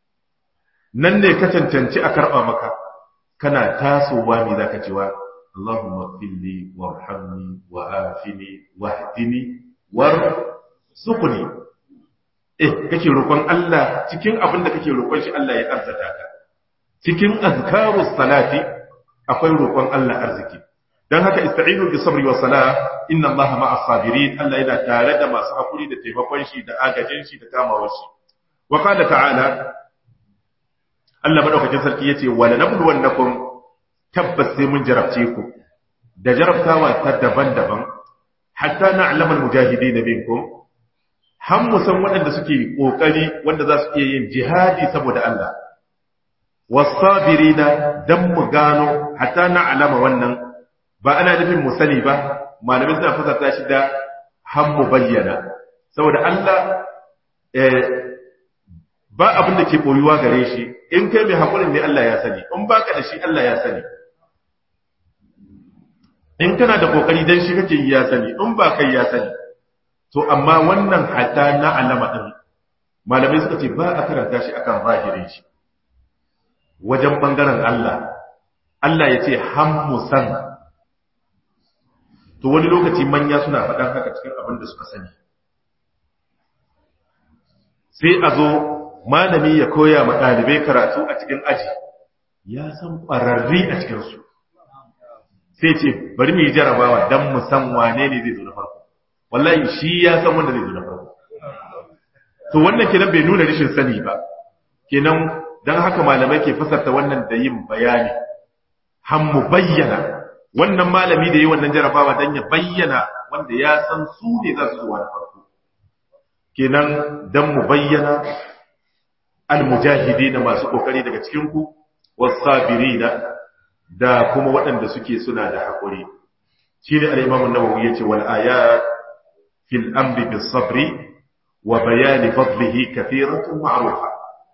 nan ne ka cancanci a karba maka kana tasowa ne zaka cewa Allahumma fili warhamni wa afini wahdini warzuqni eh kake roƙon Allah cikin abin da kake roƙon shi Allah ya arzata ka cikin azkarus salati akwai roƙon Allah arziki dan haka ista'inu bi sabri wa salah inna Allaha ma'as sabirin Allah yana tare da masu hakuri da taimakon shi da agajin shi da kamawar shi wa qala ta'ala Allah madaukakin sarki yace wala nabluwannakum tabbas sai mun jarabce ku da jarabtawa ta daban-daban hatta na'lamu al-mujahidin minkum har mu san waɗanda suke ƙoƙari wanda za su iya yin jihadi saboda Allah wasabirina dan mu gano hatta na alama wannan ba ana nufin mu sani ba malamai suna fasarta shi da hammu bayyana saboda Allah ba abin da ke boyuwa gare shi in kai mai haƙurin ne Allah ya sani in baka da shi Allah ya sani in kana da kokari dan shi kake yi ya sani in ba kai ya sani to amma wannan hatta na alama din malamai suka ce ba a karanta shi akan zahirin shi wajen bangaren Allah Allah ya ce hammu san to wani lokaci manya suna faɗan haka cikin abin da suka sani sai a zo malami ya koya ma ɗalibai karatu a cikin aji ya san ƙwararri a cikinsu sai ce bari mu yi jarabawa don mu san wane ne zai zo na farko wallahi shi ya san wanda zai zo na farko to wannan kenan bai nuna rashin sani ba kenan don haka malamai ke fasarta wannan da yin bayani han mu bayyana wannan malami da yi wannan jarabawa don ya bayyana wanda ya san su ne za su zuwa na farko kenan don mu bayyana almujahidi na masu kokari daga cikinku wasabirina da kuma waɗanda suke suna da haƙuri shi ne al'imamun nawawi ya ce wal ayat fil amri bis sabri wa bayani fadlihi kathiratun ma'rufa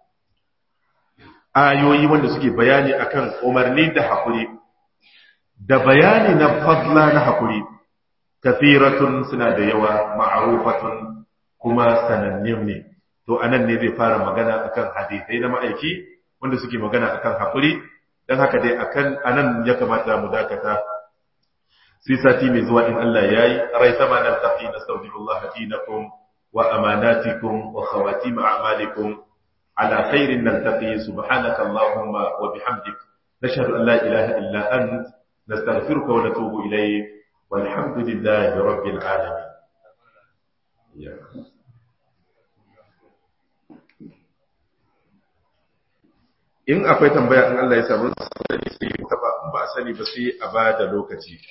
ayoyi wanda suke bayani akan umarni da haƙuri da bayani na fadla na haƙuri kathiratun suna da yawa ma'rufatun kuma sanannin ne to anan ne zai fara magana akan hadisai na ma'aiki wanda suke magana akan haƙuri don haka dai akan anan ya kamata mu dakata sai sati mai zuwa in Allah yayi rai sama nan tafi nastaghfirullah dinakum wa amanatikum wa khawatim a'malikum ala khairin naltaqi subhanaka allahumma wa bihamdik nashhadu an la ilaha illa ant nastaghfiruka wa natubu ilayk walhamdulillahi rabbil alamin yeah. in akwai tambaya in Allah ya samu sani sai ba a sani ba sai a ba da lokaci